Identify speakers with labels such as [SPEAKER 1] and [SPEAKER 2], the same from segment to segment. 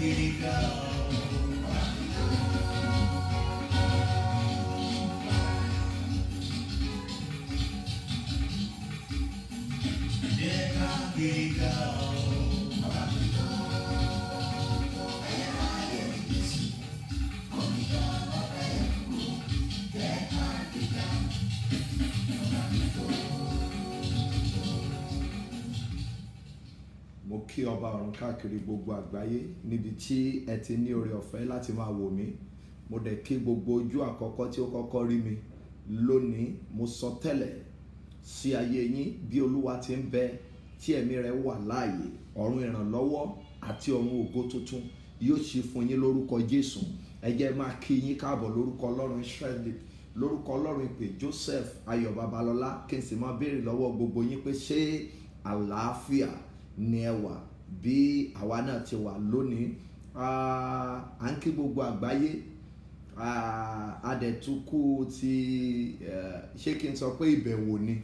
[SPEAKER 1] káàkiri gan o. Jẹ́ káàkiri gan o.
[SPEAKER 2] mo kí ọba ọ̀run káàkiri gbogbo àgbáyé níbi tí ẹ ti ní oore ọ̀fẹ́ láti máa wò mí mo dẹ̀ kí gbogbo ojú àkọ́kọ́ tí ó kọ́kọ́ rí mi lónìí mo sọ tẹ́lẹ̀ sí ayé yín bí olúwa ti ń bẹ tí ẹ̀mí rẹ̀ wà láàyè ọ̀run ìrànlọ́wọ́ àti ọ̀run ògo tuntun yóò ṣí fún yín lórúkọ jésù ẹ jẹ́ máa kí yín káàbọ̀ lórúkọ ọlọ́run israẹli lórúkọ ọlọ́run ìpè joseph ayọ̀ babalọ́lá kí n sì máa béèrè lọ́wọ́ gbogbo yín pé ṣé àlàáfíà ni ẹ wà bí àwa náà ti wà lónìí Ah, à ń kí gbogbo àgbáyé Ah, adẹ̀tukú ti eh, ṣé kí n sọ pé ìbẹ̀wò ni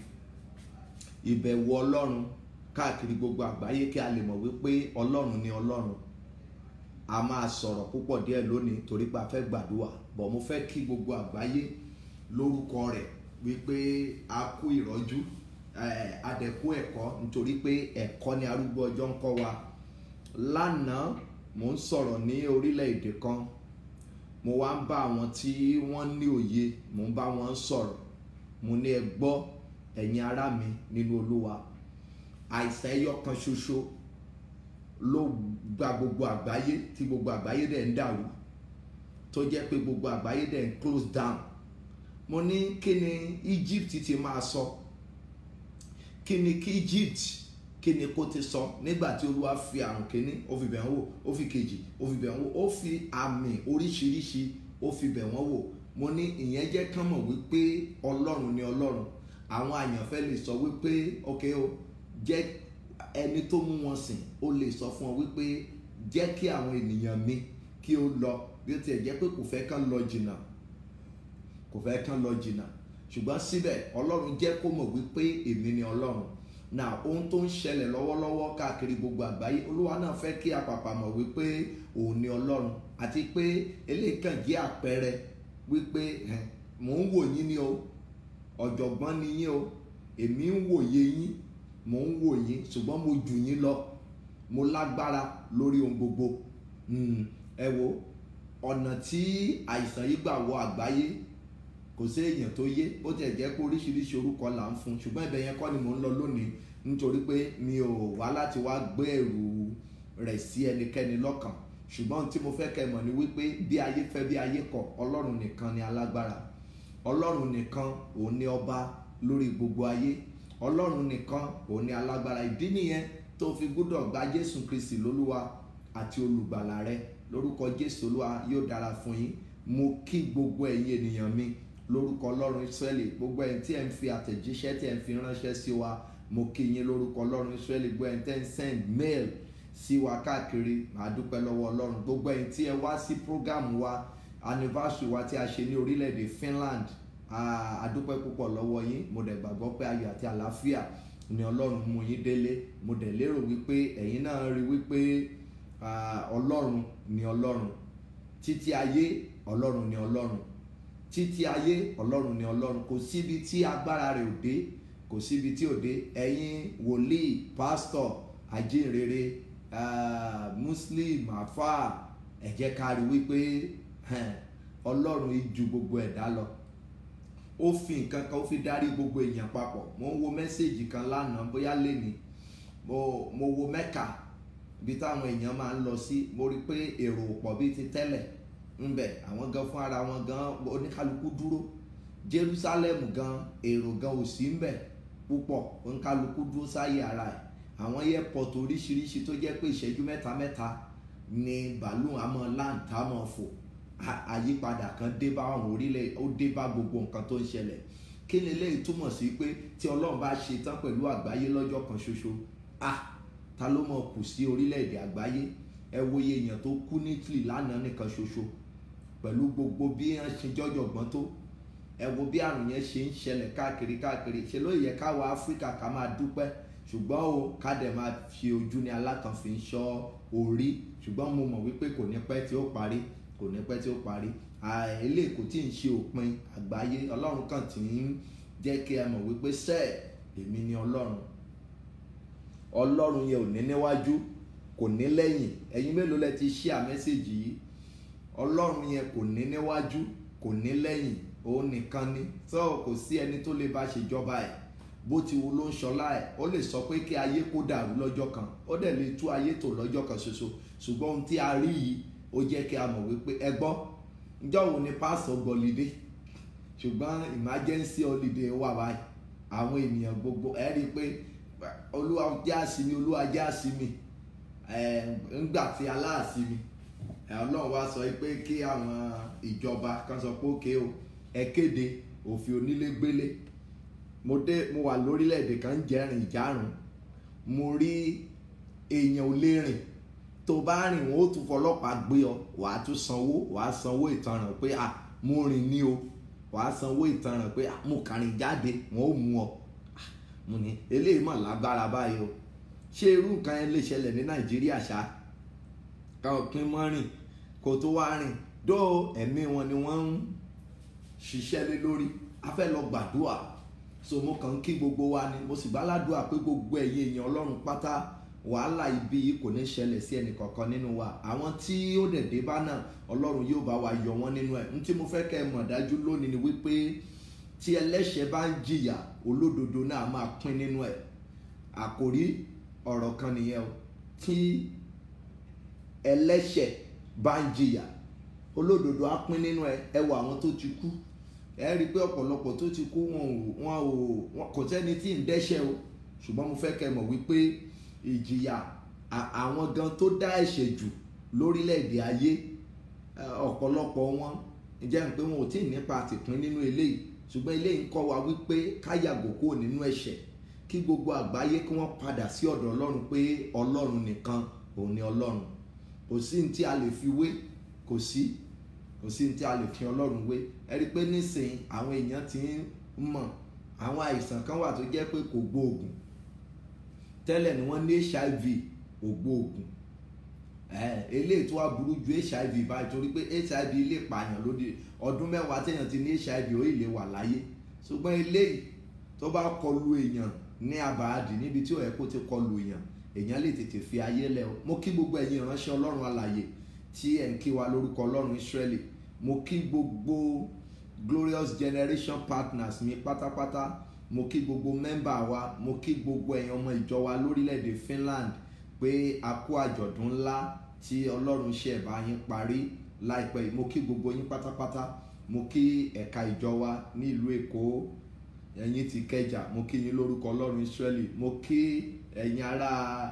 [SPEAKER 2] ìbẹ̀wò ọlọ́run káàkiri gbogbo àgbáyé kí a lè mọ̀ wípé ọlọ́run ni ọlọ́run a máa sọ̀rọ̀ púpọ̀ díẹ̀ lónìí torí pé a fẹ́ gbàdúrà bọ̀ mo fẹ́ kí gbogbo àgbáyé lórúkọ rẹ̀ wípé a kú ìrọ́jú eh, adẹ̀kú ẹ̀kọ́ nítorí pé ẹ̀kọ́ ni arúgbó ọjọ́ ń kọ́ wa lánàá mò ń sọ̀rọ̀ ní orílẹ̀-èdè kan mo wá ń bá àwọn tí wọ́n ní òye mò ń bá wọn sọ̀rọ̀ mo ní ẹ gbọ́ ẹ̀yin ará mi nínú olúwa àìsàn ẹyọ kan ṣoṣo ló gba gbogbo àgbáyé tí gbogbo àgbáyé dẹ̀ ń dàrú tó jẹ́ pé gbogbo àgbáyé dẹ̀ ń close down mo ní kí ni Egypt ti máa sọ kí ni kí Egypt kí ni kó ti sọ nígbà tí olúwa fi àrùn kínní ó fi bẹ̀ wọ́n wò ó fi kejì ó fi bẹ̀ wọ́n wò ó fi àmì oríṣiríṣi ó fi bẹ̀ wọ́n wò mo ní ìyẹn jẹ́ kán mọ̀ wípé ọlọ́run ni ọlọ́run àwọn àyànfẹ́ lè sọ wípé ok o jẹ́ ẹni tó mú wọn sìn ó lè sọ fún ọ wípé jẹ́ kí àwọn ènìyàn mi kí ó lọ bí ó tiẹ̀ jẹ́ pé kò fẹ́ kán lọ jìnnà kò fẹ́ kán lọ jìnnà ṣùgbọ́n síbẹ̀ ọlọ́run jẹ́ kó mọ̀ wípé èmi ni ọlọ́run na ohun tó ń ṣẹlẹ̀ lọ́wọ́lọ́wọ́ káàkiri gbogbo àgbáyé olúwa náà fẹ́ kí apàpà mọ̀ wípé òun ni ọlọ́run àti pé eléyìí kàn jẹ́ àpẹẹrẹ wípé ẹ̀, mò ń wò yín ni o ọ̀jọ̀gbọ́n ni yín o èmi ń wòye yín mò ń wò yín ṣùgbọ́n mo jù yín lọ mo lágbára lórí ohun gbogbo Hmm, ẹ wo ọ̀nà tí àìsàn yìí gbà wọ àgbáyé kò sí èèyàn tó yé bó tiẹ̀ jẹ́ pé oríṣiríṣi orúkọ là ń fún un ṣùgbọ́n ibẹ̀ yẹn kọ́ ni mò ń lọ lónìí nítorí pé mi ò wá láti wá gbé ẹ̀rù rẹ̀ sí ẹnikẹ́ni lọ́kàn ṣùgbọ́n tí mo fẹ́ kẹ́ mọ̀ ni wípé bí ayé fẹ́ bí ayé kọ̀ ọlọ́run nìkan ni alágbára ọlọ́run nìkan òun ni ọba lórí gbogbo ayé ọlọ́run nìkan òun ni alágbára ìdí nìyẹn tó fi gbọ́dọ̀ gba jésù kristi lólúwa àti olùgbàlà rẹ lórúkọ jésù olúwa yóò dára fún yín mo kí gbogbo ẹ̀yin ènìyàn mi lórúkọ ọlọ́run israẹli gbogbo ẹ̀yin tí ẹ̀ ń fi àtẹ̀jíṣẹ́ tí ẹ̀ ń fi ránṣẹ́ sí wa mo kí yín lórúkọ ọlọ́run israẹli gbogbo ẹ̀yin tẹ́ ń send mail sí wa káàkiri màá dúpẹ́ lọ́wọ́ ọlọ́run gbogbo ẹ̀yin tí ẹ wá sí program wa anniversary wa tí a ṣe ní orílẹ̀-èdè Finland a dúpẹ́ púpọ̀ lọ́wọ́ yín mo dẹ̀ gbàgbọ́ pé ayọ̀ àti àlàáfíà ni ọlọ́run mú yín délé mo dẹ̀ lérò wípé ẹ̀yin náà rí wípé ah, ọlọ́run ni ọlọ́run títí ayé ọlọ́run ni ọlọ́run títí ayé ọlọ́run ni ọlọ́run kò síbi tí agbára rẹ̀ ò dé kò síbi tí ò dé ẹ̀yin wòlíì pásítọ̀ ajínrere ah, muslim afa ẹ jẹ́ ká rí wípé hẹn, ọlọ́run yìí ju gbogbo ẹ̀dá lọ ó fi nǹkan kan ó fi darí gbogbo èèyàn papọ̀ mo ń wo mẹ́sẹ̀gì kan lánàá bóyá lẹ́ni mo mo wo mẹ́kà ibi táwọn èèyàn máa ń lọ sí mo rí i pé èrò ò pọ̀ bíi ti tẹ́lẹ̀ ńbẹ àwọn gan fún ara wọn gan oníkálukú dúró Jerusalem gan èrò gan ò sí ńbẹ púpọ̀ oníkálukú dúró sáyé ara ẹ̀ àwọn airport oríṣiríṣi tó jẹ́ pé ìṣẹ́jú mẹ́ta mẹ́ta ni bàálù àmọ́ láǹtà mọ́ fò à- àyípadà kan dé bá àwọn orílẹ̀ ó dé bá gbogbo nǹkan tó ń ṣẹlẹ̀ kí ni eléyìí túmọ̀ sí pé tí Ọlọ́run bá ṣe tán pẹ̀lú àgbáyé lọ́jọ́ kan ṣoṣo ah ta ló mọ̀ kù sí orílẹ̀-èdè àgbáyé ẹ wo iye èèyàn tó kú ní Italy lánàá nìkan ṣoṣo pẹ̀lú gbogbo bí wọ́n ṣe jọ́jọ̀gbọ́n tó ẹ wo bí àrùn yẹn ṣe ń ṣẹlẹ̀ káàkiri káàkiri ṣe ló yẹ káwa Áfíríkà ká máa dúpẹ́ ṣùgbọ́n o ká dẹ̀ máa fi ojú ní alákan fi ń ṣọ́ orí ṣùgbọ́n mo mọ̀ wípé kò ní pẹ́ tí ó parí kò ní pẹ́ tí ó parí eléyìí kò tí ń ṣe òpin àgbáyé ọlọ́run kàn tí ń jẹ́ kí ẹ mọ̀ wípé sẹ́ẹ̀ èmi ni ọlọ́run ọlọ́run yẹn ò ní níwájú kò ní lẹ́yìn ẹ̀yin mélòó lẹ ti share mẹ́sẹ̀gì yìí ọlọ́run yẹn kò ní níwájú kò ní lẹ́yìn òun nìkan ni tó kò sí ẹni tó lè bá ṣèjọba ẹ̀ bó ti wo ló ń ṣọlá ẹ̀ ó lè sọ pé kí ayé kó dàrú lọ́jọ́ kan ó dẹ̀ lè tú ayé tò lọ́jọ́ kan ṣoṣo ṣùgbọ́n ohun tí a rí yìí ó jẹ́ kí a mọ̀ wípé ẹ gbọ́ ǹjọ́ wo ni pásọ̀ gbọ́lidé ṣùgbọ́n emergency holiday wà báyìí àwọn ènìyàn gbogbo ẹ rí i pé olúwa jẹ́ àsìmí olúwa jẹ́ àsìmí ńgbà tí aláàsìmí ọlọ́run wá sọ pé kí àwọn ìjọba kan sọ pé òkè o ẹ kéde òfin onílégbélé mo dé mo wà lórílẹ̀‐èdè kan ń jẹ́rìn ìjárùn mo rí èèyàn ò lè rìn tó bá rìn wọn ó tún fọlọ́pàá gbé ọ wàá tún sanwó wàá sanwó ìtanràn pé à mo rìn ní o wàá sanwó ìtanràn pé mo kàrin jáde wọn ò mú ọ mo ní eléyìí mọ̀ lágbára báyìí o ṣé irú nǹkan yẹn lè ṣẹlẹ̀ ní nàìjíríà ṣá káwọn pín mọ́ rìn kó tó wá rìn dó ẹ̀mí wọn ni wọ́n ń ṣiṣẹ́ lé lórí a fẹ́ lọ gbàdúrà so mo kàn ń kí gbogbo wa ni mo sì bá ládùúà pé gbogbo ẹ̀yin èèyàn ọlọ́run pátá wàhálà ibi yìí kò ní ṣẹlẹ̀ sí ẹnì kankan nínú wa àwọn tí ó dẹ̀ dé bá náà ọlọ́run yóò bá wa yọ wọ́n nínú ẹ̀ n tí mo fẹ́ kẹ́ ẹ mọ̀ dájú lónìí ni wípé tí ẹlẹ́ṣẹ̀ bá ń jìyà olódodo náà máa pín nínú ẹ̀ àkòrí ọ̀rọ̀ kan nìyẹn o tí ẹlẹ́ṣẹ̀ bá ń jìyà olódodo á pín nínú ẹ̀ ẹ wo àwọn tó ti kú ẹ rí i pé ọ̀pọ̀lọpọ̀ tó ti kú wọn ò wọn ò kò sẹ́ni tí ń dẹ́ṣẹ̀ o ṣùgbọ́n mo fẹ́ kẹ́ ẹ mọ̀ wípé ìjìyà àwọn gan tó dá ẹ̀ṣẹ̀ jù lórílẹ̀‐èdè ayé ọ̀pọ̀lọpọ̀ wọn jẹ́ pé wọn ò tí ì nípa àtìpín nínú eléyìí ṣùgbọ́n eléyìí ń kọ́ wa wípé ká yàgò kúrò nínú ẹ̀ṣẹ̀ kí gbogbo àgbáyé kí wọ́n padà sí ọ̀dọ̀ ọlọ́run pé ọlọ́run nìkan òun ni ọlọ́run kò sí ní tí a lè fi wé kò sí kò sí ní tí a lè fi ọlọ́run wé ẹ rí i pé nísìnyí àwọn èèyàn ti ń mọ̀ àwọn àìsàn kan wà tó jẹ́ pé kò gbóògùn tẹ́lẹ̀ ni wọ́n ní hiv ògbóògùn eléyìí tó wá burú ju hiv báyìí torí pé hiv lè pààyàn lóde ọdún mẹ́wàá téèyàn ti ní hiv ó lè wà láyé ṣùgbọ́n eléyìí tó bá kọlu èèyàn ní àbáàdì níbi tí ó yẹ kó ti kọlu èèyàn èèyàn lè tètè fi ayé lẹ̀ o mo kí gbogbo ẹ̀yin ìránṣẹ́ ọlọ́run alàyè tí ẹ̀ ń kí wa lórúkọ ọlọ́run israeli mo kí gbogbo glorious generation partners mi pátápátá mo kí gbogbo mẹ́mbà wa mo kí gbogbo ẹ̀yin ọmọ ìjọ wa lórílẹ̀‐èdè Finland pé a kú àjọ̀dún ńlá tí ọlọ́run ṣe ẹ̀bá yín parí láìpẹ́ yìí mo kí gbogbo yín pátápátá mo kí ẹ̀ka ìjọ wa ní ìlú Èkó ẹ̀yin ti Kẹjà mo kí yín lórúkọ ọlọ́run Ísírẹ́lì mo kí ẹ̀yin ará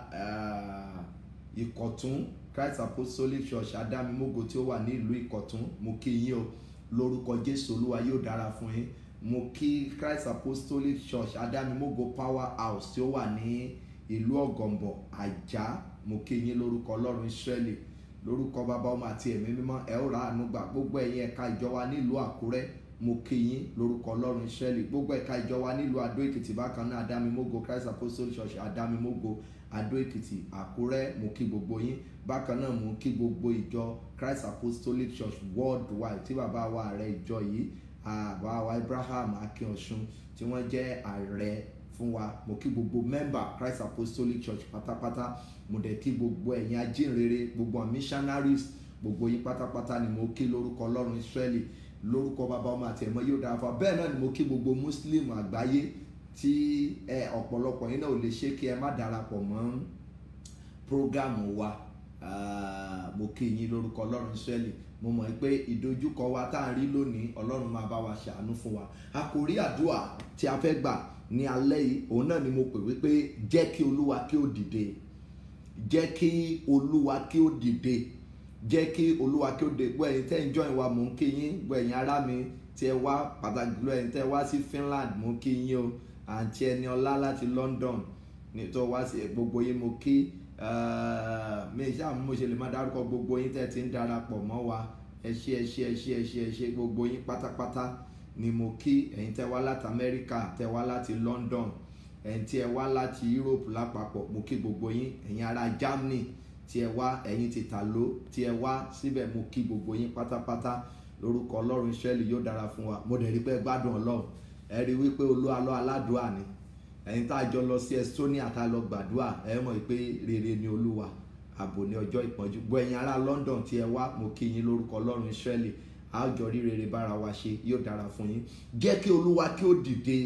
[SPEAKER 2] Ìkọ̀tún Christ Apostolic Church Adámimógo tí ó wà ní ìlú Ìkọ̀tún mo kí yín o lórúkọ Jésù Olúwa yóò dára fún yín mo kí Christ Apostolic Church Adámimógo Power House tí ó wà ní ìlú Ọ̀gànbọ̀ Àjà mo kí yín lórúkọ Ọlọ́run Ísírẹ́lì lórúkọ bàbá ọmọ àti ẹ̀mí mímọ́ ẹ ó ra àánú gbà gbogbo ẹ̀yin ẹ̀ka ìjọ wa nílùú Àkúrẹ́ mo kí yín lórúkọ Ọlọ́run Ísírẹ́lì gbogbo ẹ̀ka ìjọ wa nílùú Adó Èkìtì bákan náà Adámimógo Christ Apostolic Church Adámimógo Adó Èkìtì Àkúrẹ́ mo kí gbogbo yín bákan náà mo kí gbogbo ìjọ Christ Apostolic Church worldwide tí bàbá wa ààrẹ ìjọ yìí bàbá wa Abraham Akínọ̀sùn tí wọ́n jẹ́ ààrẹ fún wa mo kí gbogbo mẹ́mbà Christ Apostolic Church pátápátá mo dẹ̀ kí gbogbo ẹ̀yin ajínrere gbogbo missionaries gbogbo yín pátápátá ni mo kí lórúkọ Ọlọ́run Ísírẹ́lì lórúkọ bàbá ọmọ àti ẹ̀mọ́ yóò dára fún wa bẹ́ẹ̀ náà ni mo kí gbogbo Muslim àgbáyé tí ẹ ọ̀pọ̀lọpọ̀ yín náà ò lè ṣe kí ẹ má darapọ̀ mọ́ prógámù wa mo kí yín lórúkọ Ọlọ́run Ísírẹ́lì mo mọ̀ pé ìdojúkọ wa tá à ń rí lónìí Ọlọ́run máa bá wa ṣàánú fún wa àkòrí àdúrà tí a fẹ́ gbà ní alẹ́ yìí òun náà ni mo pè wípé jẹ́ kí Olúwa kí ó dìde jẹ́ kí Olúwa kí ó dìde jẹ́ kí Olúwa kí ó dìde gbọ́ ẹ̀yin tẹ́ ń join wa mò ń kí yín gbọ́ ẹ̀yin ará mi tí ẹ wá pàtàkì jùlọ ẹ̀yin tẹ́ wá sí Finland mò ń kí yín o àǹtí ẹni ọlá láti London nítorí wá sí gbogbo yín mo kí mi ṣáà mo ṣe lè má dárúkọ gbogbo yín tẹ́ ti ń darapọ̀ mọ́ wa ẹ ṣé ẹ ṣé ẹ ṣé ẹ ṣé ẹ ṣé gbogbo yín pátápátá ni mo kí ẹ̀yin tẹ́ wá láti Amẹ́ríkà tẹ́ wá láti London ẹ̀yin tí ẹ wá láti Europe lápapọ̀ mo kí gbogbo yín ẹ̀yin ará Germany tí ẹ wá ẹ̀yin ti tàló tí ẹ wá síbẹ̀ mo kí gbogbo yín pátápátá lórúkọ ọlọ́run Ísírẹ́lì yóò dára fún wa mo dẹ̀ rí pé ẹ gbádùn ọlọ́run ẹ rí wípé olúwa lọ aládùúà ni ẹ̀yin tá a jọ lọ sí Estonia tá a lọ gbàdúrà ẹ mọ̀ pé rere ni olúwa ààbò ní ọjọ́ ìpọ́njú gbọ́ ẹ̀yin ará London tí ẹ wá mo kí yín lórúkọ ọlọ́run Ísírẹ́lì a ó jọ rí rere bára wa ṣe yóò dára fún yín jẹ́ kí olúwa kí ó dìde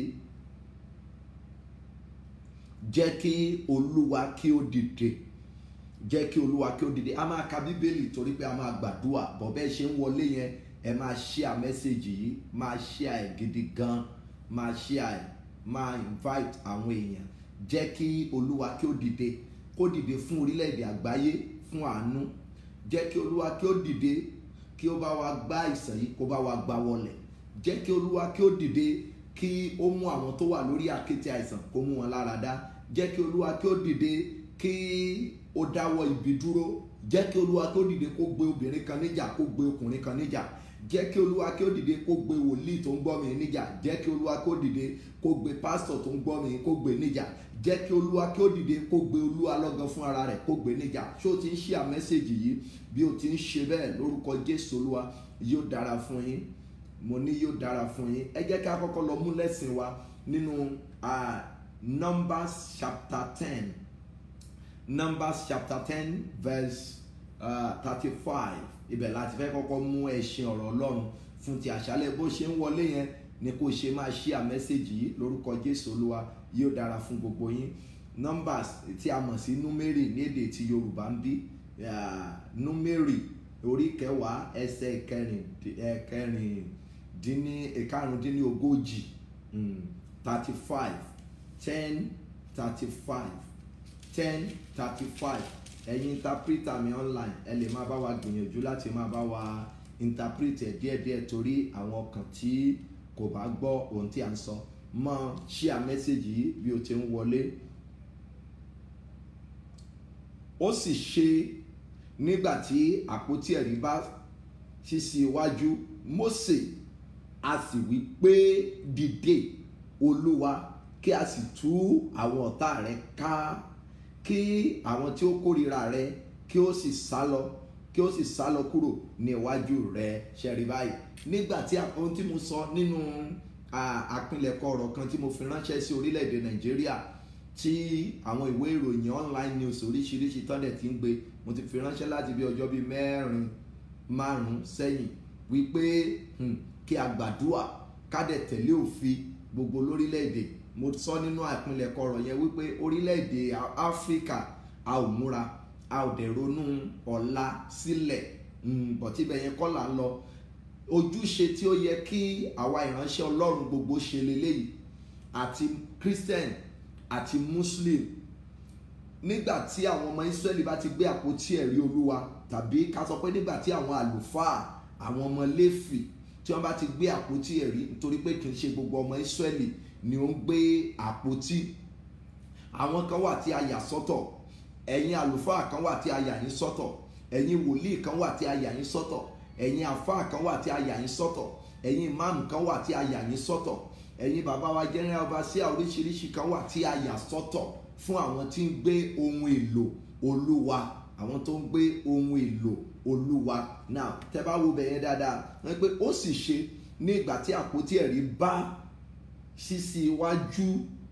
[SPEAKER 2] jẹ́ kí olúwa kí ó dìde jẹ́ kí olúwa kí ó dìde a máa ka bíbélì torí pé a máa gbàdúrà bọ̀ bẹ́ẹ̀ ṣe ń wọlé yẹn ẹ máa share mẹ́sẹ̀gì yìí máa share ẹ̀ gidi gan máa share ẹ̀ máa invite àwọn èèyàn jẹ́ kí olúwa kí ó dìde kó dìde fún orílẹ̀-èdè àgbáyé fún àánú jẹ́ kí olúwa kí ó dìde kí ó bá wa gbá àìsàn yìí kó bá wa gbá wọlẹ̀ jẹ́ kí olúwa kí ó dìde kí ó mú àwọn tó wà lórí àkéte àìsàn kó mú wọn lára dá jẹ́ kí olúwa kí ó dìde kí ó dáwọ́ ibi dúró jẹ́ kí olúwa kí ó dìde kó gbé obìnrin kan níjà kó gbé ọkùnrin kan níjà jẹ́ kí olúwa kí ó dìde kó gbé wòlíì tó ń gbọ́ mi níjà jẹ́ kí olúwa kí ó dìde kó gbé pásítọ̀ tó ń gbọ́ mi kó gbé níjà jẹ́ kí olúwa kí ó dìde kó gbé olúwa lọ́gán fún ara rẹ̀ kó gbé níjà ṣé o ti ń ṣe àmẹ́sẹ̀gì yìí bí o ti ń ṣe bẹ́ẹ̀ lórúkọ jésù olúwa yóò dára fún yín mo ní yóò dára fún yín ẹ jẹ́ ká kọ́kọ́ lọ mú lẹ́sìn wa nínú Numbers chapter ten Numbers chapter ten verse thirty-five ibẹ̀ láti fẹ́ kọ́kọ́ mú ẹ̀sìn ọ̀rọ̀ ọlọ́run fún ti àṣálẹ̀ bó ṣe ń wọlé yẹn ni kò ṣe máa ṣí àmẹ́sẹ̀gì yìí lórúkọ jésù olúwa yóò dára fún gbogbo yín numbers tí a mọ̀ sí númérì ní èdè tí yorùbá ń bí númérì orí kẹwàá ẹsẹ̀ kẹrìndínní ìkarùndínlógójì thirty five ten thirty five ten thirty five ẹ̀yin interpreter mi online ẹ lè máa bá wa gbìyànjú láti máa bá wa interpret ẹ̀ díẹ̀díẹ̀ torí àwọn ọkàn tí kò bá gbọ́ ohun tí a ń sọ mọ share message yìí bí o ti ń wọlé ó sì ṣe nígbà tí àpótí ẹ̀rí bá ṣí sí iwájú Mósè a sì wí pé dìde Olúwa kí a sì tú àwọn ọ̀tá rẹ ká kí àwọn tí ó kórìíra rẹ kí ó sì sá lọ kí ó sì sá lọ kúrò ní iwájú rẹ ṣẹ̀rí báyìí nígbà tí ohun tí mo sọ nínú àpilẹ̀kọ ọ̀rọ̀ kan tí mo fi ránṣẹ́ sí orílẹ̀-èdè Nàìjíríà tí àwọn ìwé ìròyìn online news oríṣiríṣi tọ́lẹ̀ tí ń gbé mo ti fi ránṣẹ́ láti bí ọjọ́ bíi mẹ́rin márùn-ún sẹ́yìn wípé kí a gbàdúà ká dẹ̀ tẹ̀lé òfin gbogbo lórílẹ̀-èdè mo sọ nínú àpilẹ̀kọ ọ̀rọ̀ yẹn wípé orílẹ̀-èdè Áfíríkà a ò múra a ò dẹ̀ ronú ọ̀la sílẹ̀ bọ̀tí ibẹ̀ yẹn kọ́ là ń lọ ojúṣe tí ó yẹ kí àwa ìránṣẹ́ Ọlọ́run gbogbo ṣe leléyìí àti Christian àti Muslim nígbà tí àwọn ọmọ Israẹli bá ti gbé àpótí ẹ̀rí Olúwa tàbí ká sọ pé nígbà tí àwọn àlùfáà àwọn ọmọ Léfì tí wọ́n bá ti gbé àpótí ẹ̀rí nítorí pé kì í ṣe gbogbo ọmọ Israẹli ni ó ń gbé àpótí àwọn kan wà tí a yà sọ́tọ̀ ẹ̀yin àlùfáà kan wà tí a yà yín sọ́tọ̀ ẹ̀yin wòlíì kan wà tí a yà yín sọ́tọ̀ ẹ̀yin àfáà kan wà tí a yà yín sọ́tọ̀ ẹ̀yin ìmáàmù kan wà tí a yà yín sọ́tọ̀ ẹ̀yin bàbá wa general overseer oríṣiríṣi kan wà tí a yà sọ́tọ̀ fún àwọn tí ń gbé ohun èlò olúwa àwọn tó ń gbé ohun èlò olúwa now tẹ́ bá wo bẹ̀yẹn dáadáa wọ́n pé ó sì ṣe ní ìgbà tí àpótí ẹ̀rí bá ṣíṣí iwájú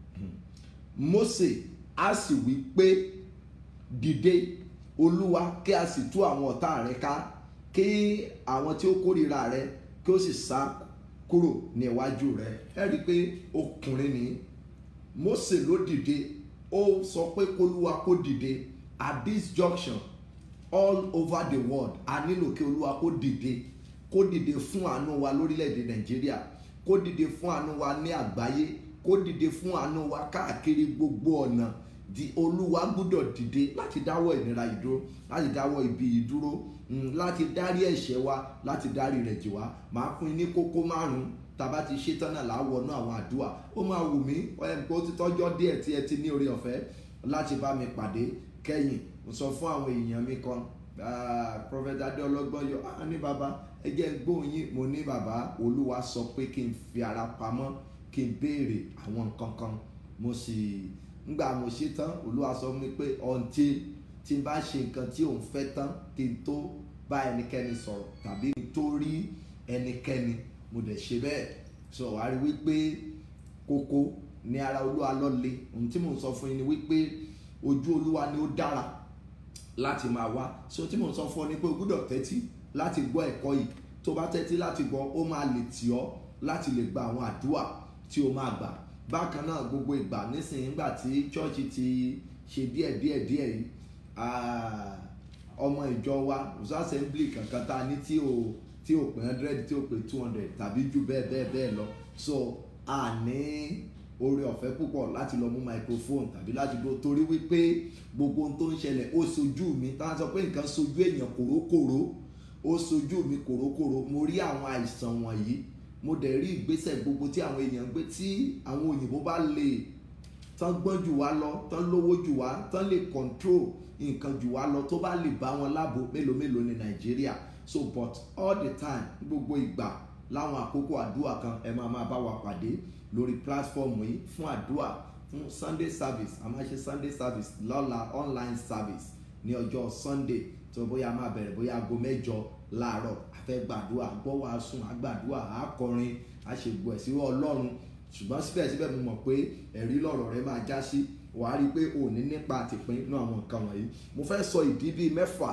[SPEAKER 2] Mósè á sì wí pé dìde olúwa kí a sì tú àwọn ọ̀tá rẹ ká kí àwọn tí ó kórìíra rẹ kí ó sì sá kúrò ní iwájú rẹ ẹ rí i pé ọkùnrin ni Mósè ló dìde ó sọ pé kólúwa kó dìde at this junction all over the world a nílò kí olúwa kó dìde kó dìde fún àánú wa lórílẹ̀‐èdè nàìjíríà kó dìde fún àánú wa ní àgbáyé kó dìde fún àánú wa káàkiri gbogbo ọ̀nà di olúwa gbúdọ̀ dìde láti dáwọ́ ìnira ìdúró láti dáwọ́ ibi ìdúró láti dárí ẹ̀ṣẹ̀ wa láti dárí rẹ̀ jì wá màá pín ní kókó márùn-ún tàbá ti ṣe tán náà láwọnú àwọn àdúrà ó máa wù mí pé ó ti tọ́jọ́ díẹ̀ tí ẹ ti ní oore ọ̀fẹ́ láti bá mi pàdé kẹ́yìn mo sọ fún àwọn èèyàn mi kan prophet adé ọlọ́gbọ́n yọ á ní bàbá ẹ jẹ́ gbóhùn yín mo ní bàbá olúwa sọ pé kí n fi ara pamọ́ kí n béèrè àwọn nǹkan kan mo sì ngbà mo ṣe tán olúwa sọ fún mi pé ọ̀ǹtí tí n bá ṣe nǹkan tí òun fẹ́ tán kí n tó bá ẹnikẹ́ni sọ̀rọ̀ tàbí kí n tó rí ẹnikẹ́ni mo dẹ̀ ṣe bẹ́ẹ̀ sọ wá rí wípé kókó ní ara olúwa lọ́le ohun tí mò ń sọ fún yín ni wípé ojú olúwa ni ó dára láti máa wá so tí mò ń sọ fún ọ ni pé o gbúdọ̀ tẹ́tí láti gbọ́ ẹ̀kọ́ yìí tó bá tẹ́tí láti gbọ́ ó máa lè tì ọ́ láti lè gba àwọn àdúrà tí o máa gbà bákan náà gbogbo ìgbà nísìnyí nígbà tí chọ́ọ̀chì ti ṣe díẹ̀ díẹ̀ díẹ̀ yìí ah, ọmọ ìjọ wa ọ̀sán assembly kankan tá a ní tí o tí o pè hundred tí o pè two hundred tàbí jù bẹ́ẹ̀ bẹ́ẹ̀ bẹ́ẹ̀ lọ so a ní oore ọ̀fẹ́ púpọ̀ láti lọ mú microphone tàbí láti gbó torí wípé gbogbo ohun tó ń ṣẹlẹ̀ ó sojú mi tá a sọ pé nǹkan sojú èèyàn kòrókòró ó sojú mi kòrókòró mo rí àwọn àìsàn wọ̀nyí mo dẹ̀ rí ìgbésẹ̀ gbogbo tí àwọn èèyàn ń gbé tí àwọn òyìnbó bá lè tán gbọ́n jù wá lọ tán lówó jù wá tán lè control nǹkan jù wá lọ tó bá lè bá wọn láàbò mélòó mélòó ní nàìjíríà so but all the time gbogbo ìgbà láwọn àkókò àdúrà kan ẹ máa máa bá wa pàdé lórí platform yìí fún àdúrà fún sunday service a máa ṣe sunday service lọ́la online service ní ọjọ́ sunday tó bóyá máa bẹ̀rẹ̀ bóyá aago mẹ́jọ láàárọ̀ a fẹ́ gbàdúrà gbọ́ wàásù àgbàdúrà àkọrin àṣègbè ẹ̀sìn ọlọ́run ṣùgbọ́n síbẹ̀síbẹ̀ mo mọ̀ pé ẹ̀rí lọ̀rọ̀ rẹ máa já sí wàá rí i pé ò ní nípa àtìpín nínú àwọn nǹkan wọ̀nyí mo fẹ́ sọ ìdí bíi mẹ́fà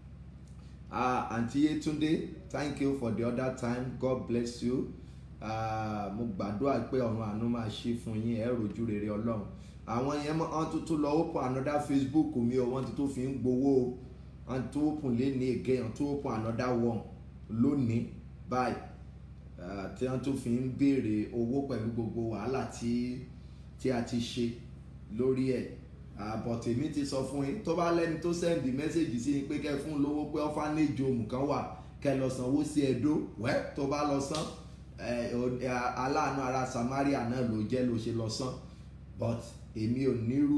[SPEAKER 2] ah aunty yetunde thank you for the other time god bless you ah mo gbàdúrà pé ọ̀run àánú máa ṣí fún yín ẹ rojú rere ọlọ́run àwọn yẹn wọ́n tuntun lọ open another facebook mi o wọ́n ti tó fi ń gbowó o wọ́n ti tó open lé ní again wọ́n tó open another one lónìí báyìí ah, tí wọ́n tó fi ń béèrè owó pẹ̀lú gbogbo wàhálà tí tí a ti ṣe lórí ẹ̀ àbọ̀tì mi ti sọ fún yín tó bá lẹ́ni tó sẹ́ndì mẹ́sẹ̀gì sí yín pé kẹ́ fún lówó pé ọ́fánẹ́jì ohun kan wà kẹ́ lọ sanwó sí ẹ̀dó wẹ́ tó bá lọ san ẹ̀, ò- ẹ̀, aláàánú ara Samaria náà ló jẹ́ ló ṣe lọ san but èmi ò nírú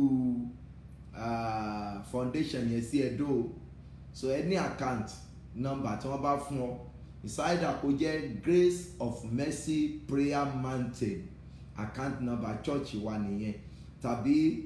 [SPEAKER 2] ah, foundation yẹn sí ẹ̀dó o. so any account number tí wọ́n bá fún ọ ìsáyédà kó jẹ́ Grace of Mercy Prayer Mountain account number church wa nìyẹn tàbí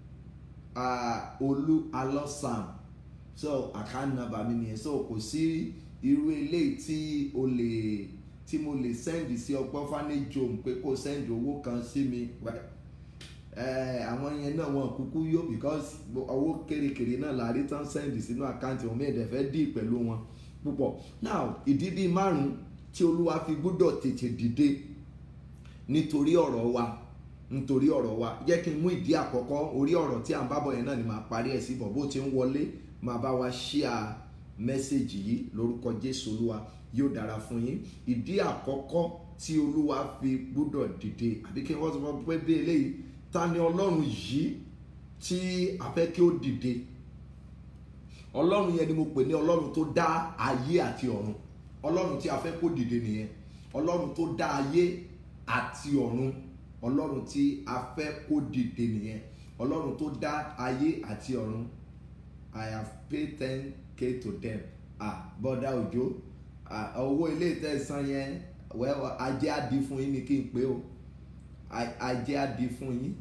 [SPEAKER 2] uh, olú alọ́sàm so account number mi nìyẹn so kò sí irú eléyìí tí o lè tí mo lè send sí ọpẹ́ orphanage home pé kó send owó kan sí mi well, eh, àwọn yẹn náà wọn kúkú yó because owó kérékèré náà la rí tán send sínú àkáǹtì wọn mẹ́ẹ̀dẹ̀ fẹ́ dì pẹ̀lú wọn púpọ̀ now ìdí bíi márùn-ún tí olúwa fi gbọ́dọ̀ tètè dìde nítorí ọ̀rọ̀ wa nítorí ọ̀rọ̀ wa jẹ́ kí n mú ìdí àkọ́kọ́ orí ọ̀rọ̀ tí à ń bábọ̀ yẹn náà ni màá parí ẹ̀ sí bọ̀ bó ti ń wọlé máa bá wa ṣíà mẹ́sẹ̀gì yìí lórúkọ jésù olúwa yóò dára fún yín ìdí àkọ́kọ́ tí olúwa fi gbọ́dọ̀ dìde àbí kí wọ́n sọ fún pé bí eléyìí ta ni ọlọ́run yìí tí a fẹ́ kí ó dìde ọlọ́run yẹn ni mo pè ní ọlọ́run tó dá ayé àti ọ̀run ọlọ́run tí a fẹ́ kó dìde nìyẹn ọlọ́run tó dá ayé àti ọ̀run ọlọ́run tí a fẹ́ kó dìde nìyẹn ọlọ́run tó dá ayé àti ọ̀run i have paid ten k to them ah bọ́dá òjò ah owó ilé ìtẹ̀sán yẹn well ajé á di fún yín ni kí n pé o A- ajé á di fún yín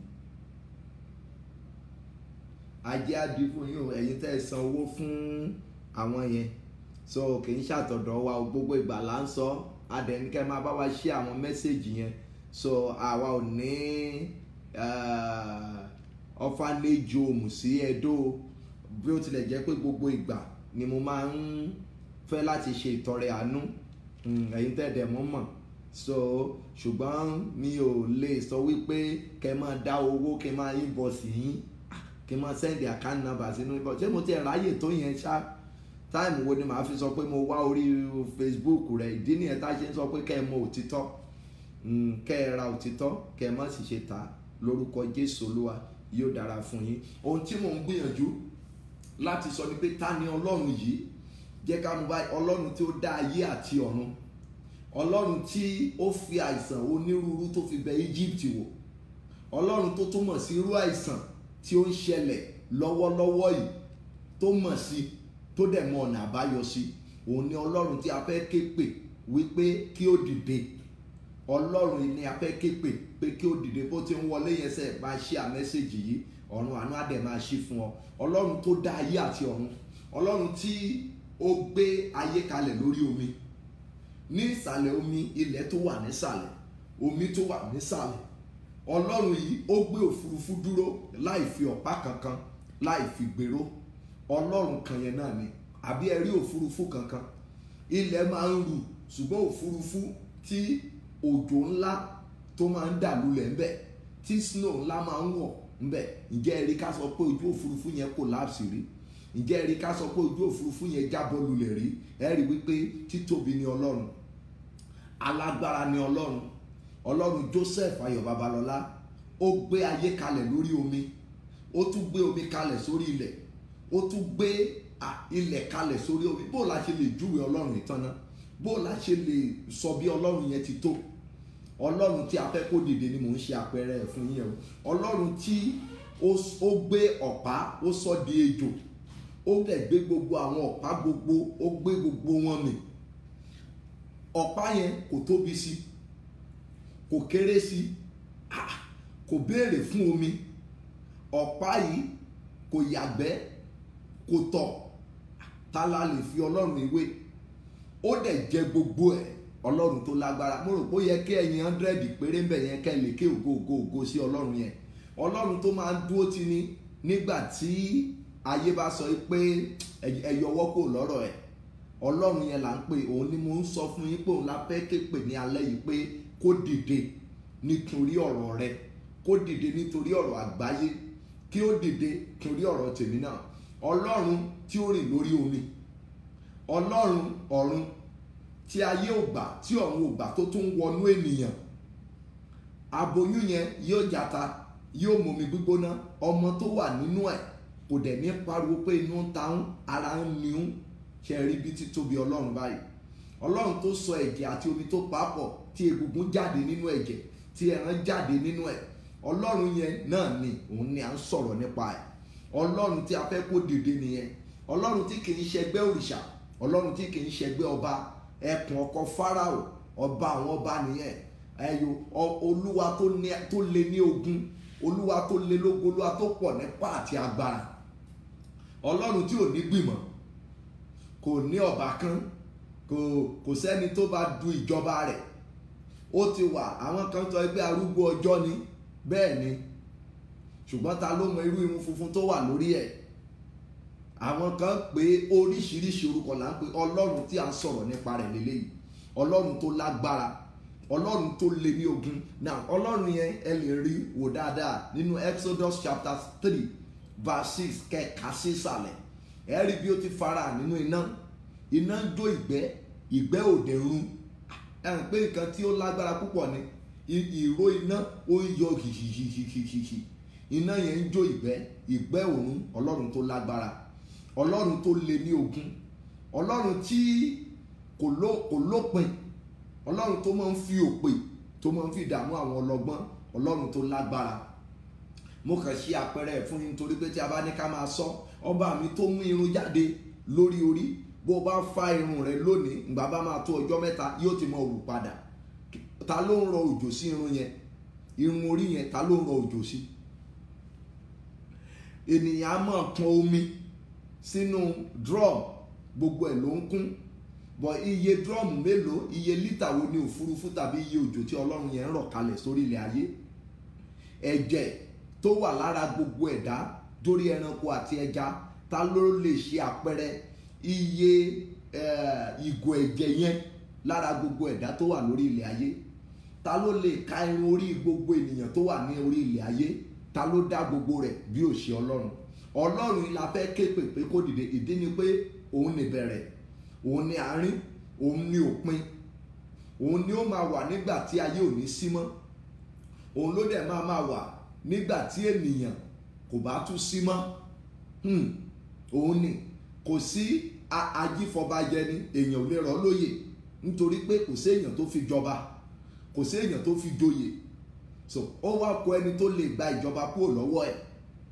[SPEAKER 2] ajé á di fún yín o ẹ̀yin tẹ́ ẹ san owó fún àwọn yẹn so kì í ṣàtọ̀dọ̀ wa o gbogbo ìgbà là ń sọ adẹnikẹ́ máa bá wa ṣí àwọn mẹ́sẹ̀gì yẹn so àwa ò ní orphanage home sí Ẹdó bí ó tilẹ̀ jẹ́ pé gbogbo ìgbà ni mo máa ń fẹ́ láti ṣe ìtọrẹ àánú Mm, ẹ̀yin tẹ́ dẹ̀ mọ́ mọ̀ so ṣùgbọ́n mi ò lè sọ wípé kẹ́ máa dá owó kẹ́ máa invoice yín Ah, kẹ́ máa send account number sínú invoice ṣé mo ti ráyè tó yẹn ṣá táìmù wo ni màá fi sọ pé mo wá orí Facebook rẹ̀ ìdí nìyẹn tá a ṣe ń sọ pé kẹ́ ẹ mọ òtítọ́ Mm, kẹ́ ẹ ra òtítọ́ kẹ́ ẹ má sì ṣe tà á lórúkọ Jésù Olúwa yóò dára fún yín ohun tí mò ń gbìyànjú láti sọ ni pé ta ni Ọlọ́run yìí jẹ́ ká mú báyìí Ọlọ́run tí ó dá ayé àti ọ̀run Ọlọ́run tí ó fi àìsàn onírúurú tó fi bẹ Egypt wò Ọlọ́run tó túmọ̀ sí irú àìsàn tí ó ń ṣẹlẹ̀ lọ́wọ́lọ́wọ́ yìí tó mọ̀ sí tó dẹ̀ mọ ọ̀nà àbáyọ sí òun ni Ọlọ́run tí a fẹ́ ké pè wípé kí ó dìde ọlọ́run yìí ni a fẹ́ ké pè pé kí ó dìde bó ti ń wọlé yẹn sẹ́ máa ṣí à mẹ́sẹ̀gì yìí ọ̀run àánú àdẹ̀ máa ṣí fún ọ ọlọ́run tó dá ayé àti ọ̀run ọlọ́run tí ó gbé ayé kalẹ̀ lórí omi ní ìsàlẹ̀ omi ilẹ̀ tó wà nísàlẹ̀ omi tó wà nísàlẹ̀ ọlọ́run yìí ó gbé òfurufú dúró láì fi ọ̀pá kankan láì fi gbèrò ọlọ́run kan yẹn náà ni àbí ẹ rí òfurufú kankan ilẹ̀ máa ń rù ṣùgbọ́n òfurufú tí òjò ńlá tó máa ń dà lulẹ̀ ńbẹ̀ tí snow ńlá máa ń wọ̀ ńbẹ̀ ǹjẹ́ ẹ rí ká sọ pé ojú òfurufú yẹn collapse rí ǹjẹ́ ẹ rí ká sọ pé ojú òfurufú yẹn jábọ́ lulẹ̀ rí ẹ rí wípé títóbi ni ọlọ́run alágbára ni ọlọ́run ọlọ́run Joseph Ayọ̀ Babalọ́lá ó gbé ayé kalẹ̀ lórí omi ó tún gbé omi kalẹ̀ sórí ilẹ̀ ó tún gbé ilẹ̀ kalẹ̀ sórí omi bó la ṣe lè júwe ọlọ́run ìtàn náà bó la ṣe lè sọ bí ọlọ́run yẹn ti tó ọlọ́run tí a fẹ́ kó dìde ni mò ń ṣe àpẹẹrẹ ẹ̀ fún yín o ọlọ́run tí ó gbé ọ̀pá ó sọ di ejò ó dẹ̀ gbé gbogbo àwọn ọ̀pá gbogbo ó gbé gbogbo wọn mì ọ̀pá yẹn kò tóbi sí kò kéré sí kò béèrè fún omi ọ̀pá yìí kò yàgbẹ́ kò tọ̀ ta la lè fi ọlọ́run ìwé ó dẹ̀ jẹ gbogbo ẹ̀ ọlọ́run tó lágbára mo rò pé ó yẹ kí ẹ̀yin hundred péré ń bẹ̀ yẹn kẹ́ lè ké ògo ògo ògo sí ọlọ́run yẹn ọlọ́run tó máa ń dúró ti ní nígbà tí ayé bá sọ pé ẹ yọwọ́ kò lọ́rọ̀ ẹ̀ ọlọ́run yẹn là ń pè òun ni mo ń sọ fún yín pé òun la fẹ́ ké pè ní alẹ́ yìí pé kó dìde nítorí ọ̀rọ̀ rẹ kó dìde nítorí ọ̀rọ̀ àgbáyé kí ó dìde nítorí ọ̀rọ̀ tèmi náà ọlọ́run tí ó rìn lórí omi ọlọ́run ọ̀run tí ayé ò gbà tí ọ̀run ò gbà tó tún wọnú ènìyàn aboyún yẹn yóò jata yóò momi gbígbóná ọmọ tó wà nínú ẹ̀ kò dẹ̀ ní pariwo pé inú ń ta ń ara ń niún ṣe rí bí títóbi ọlọ́run báyìí ọlọ́run tó sọ ẹ̀jẹ̀ àti omi tó papọ̀ tí egungun jáde nínú ẹ̀jẹ̀ tí ẹran jáde nínú ẹ̀ ọlọ́run yẹn náà ni òun ni à ń sọ̀rọ̀ nípa ẹ̀ ọlọ́run tí a fẹ́ kó dìde nìyẹn ọlọ́run tí kì í ṣẹgbẹ́ òrìṣà ọlọ́run tí kì í ṣẹgbẹ́ ọba ẹkùn ọkọ fáráò ọba àwọn ọba nìyẹn ẹyọ olúwa tó lé ní ogun olúwa tó lé lógo olúwa tó pọ̀ nípa àti agbára ọlọ́run tí ò ní gbìmọ̀ kò ní ọba kan kò kò sẹ́ni tó bá du ìjọba rẹ̀ ó ti wà àwọn kan sọ pé arúgbó ọjọ́ ni bẹ́ẹ̀ ni ṣùgbọ́n ta ló mọ irú irun funfun tó wà lórí ẹ̀ àwọn kan pé oríṣiríṣi orúkọ là ń pè ọlọ́run tí a ń sọ̀rọ̀ nípa rẹ̀ lélẹ́yìí ọlọ́run tó lágbára ọlọ́run tó lé ní ogun now ọlọ́run yẹn ẹ lè rí wò dáadáa nínú Exodus chapter three verse six kẹka sísàlẹ̀ ẹ rí bí ó ti fara nínú iná iná ń jó ìgbẹ́ ìgbẹ́ òde run ẹ hàn pé nǹkan tí ó lágbára púpọ̀ ni ìró iná ó ń yọ hìhìhìhìhì iná yẹn ń jó ìgbẹ́ ìgbẹ́ òrun ọlọ́run tó lágbára ọlọ́run tó lé ní ogun ọlọ́run tí kò lópin ọlọ́run tó máa ń fi òpè tó máa ń fi dààmú àwọn ọlọ́gbọ́n ọlọ́run tó lágbára mo kàn ṣe àpẹẹrẹ ẹ̀ fún yín nítorí pé tí a bá ní ká máa sọ ọba mi tó mú irun jáde lórí orí bó bá fa irun rẹ lónìí ìgbà bá máa tó ọjọ́ mẹ́ta yóò ti mọ òwú padà ta ló ń rọ òjò sí irun yẹn irun orí yẹn ta ló ń rọ òjò sí ènìyàn á máa pọn omi sínú drum gbogbo ẹ̀ ló ń kún bọ̀ iye drum mélòó iye lítà wo ni òfurufú tàbí iye òjò tí ọlọ́run yẹn ń rọ̀ kalẹ̀ sórí ilẹ̀ ayé ẹ̀jẹ̀ tó wà lára gbogbo ẹ̀dá dórí ẹranko àti ẹja ta ló lè ṣe àpẹẹrẹ iye ìgò ẹ̀jẹ̀ yẹn lára gbogbo ẹ̀dá tó wà lórí ilẹ̀ ayé ta ló lè ka irun orí gbogbo ènìyàn tó wà ní orí ilẹ̀ ayé ta ló dá gbogbo rẹ̀ bí ò ṣe ọlọ́run ọlọ́run la fẹ́ ké pè pé kó dìde ìdí ni pé òun ní bẹ̀rẹ̀ òun ní àárín òun ní òpin òun ni ó máa wà nígbà tí ayé ò ní sí mọ́ òun ló dẹ̀ máa máa wà nígbà tí ènìyàn kò bá tún sí mọ́ òun ni kò sí ajífọbajẹ ni èèyàn ò lè rọ̀ lóyè nítorí pé kò sí èèyàn tó fi jọba kò sí èèyàn tó fi joyè so ó wá kó ẹni tó lè gba ìjọba kúrò lọ́wọ́ ẹ̀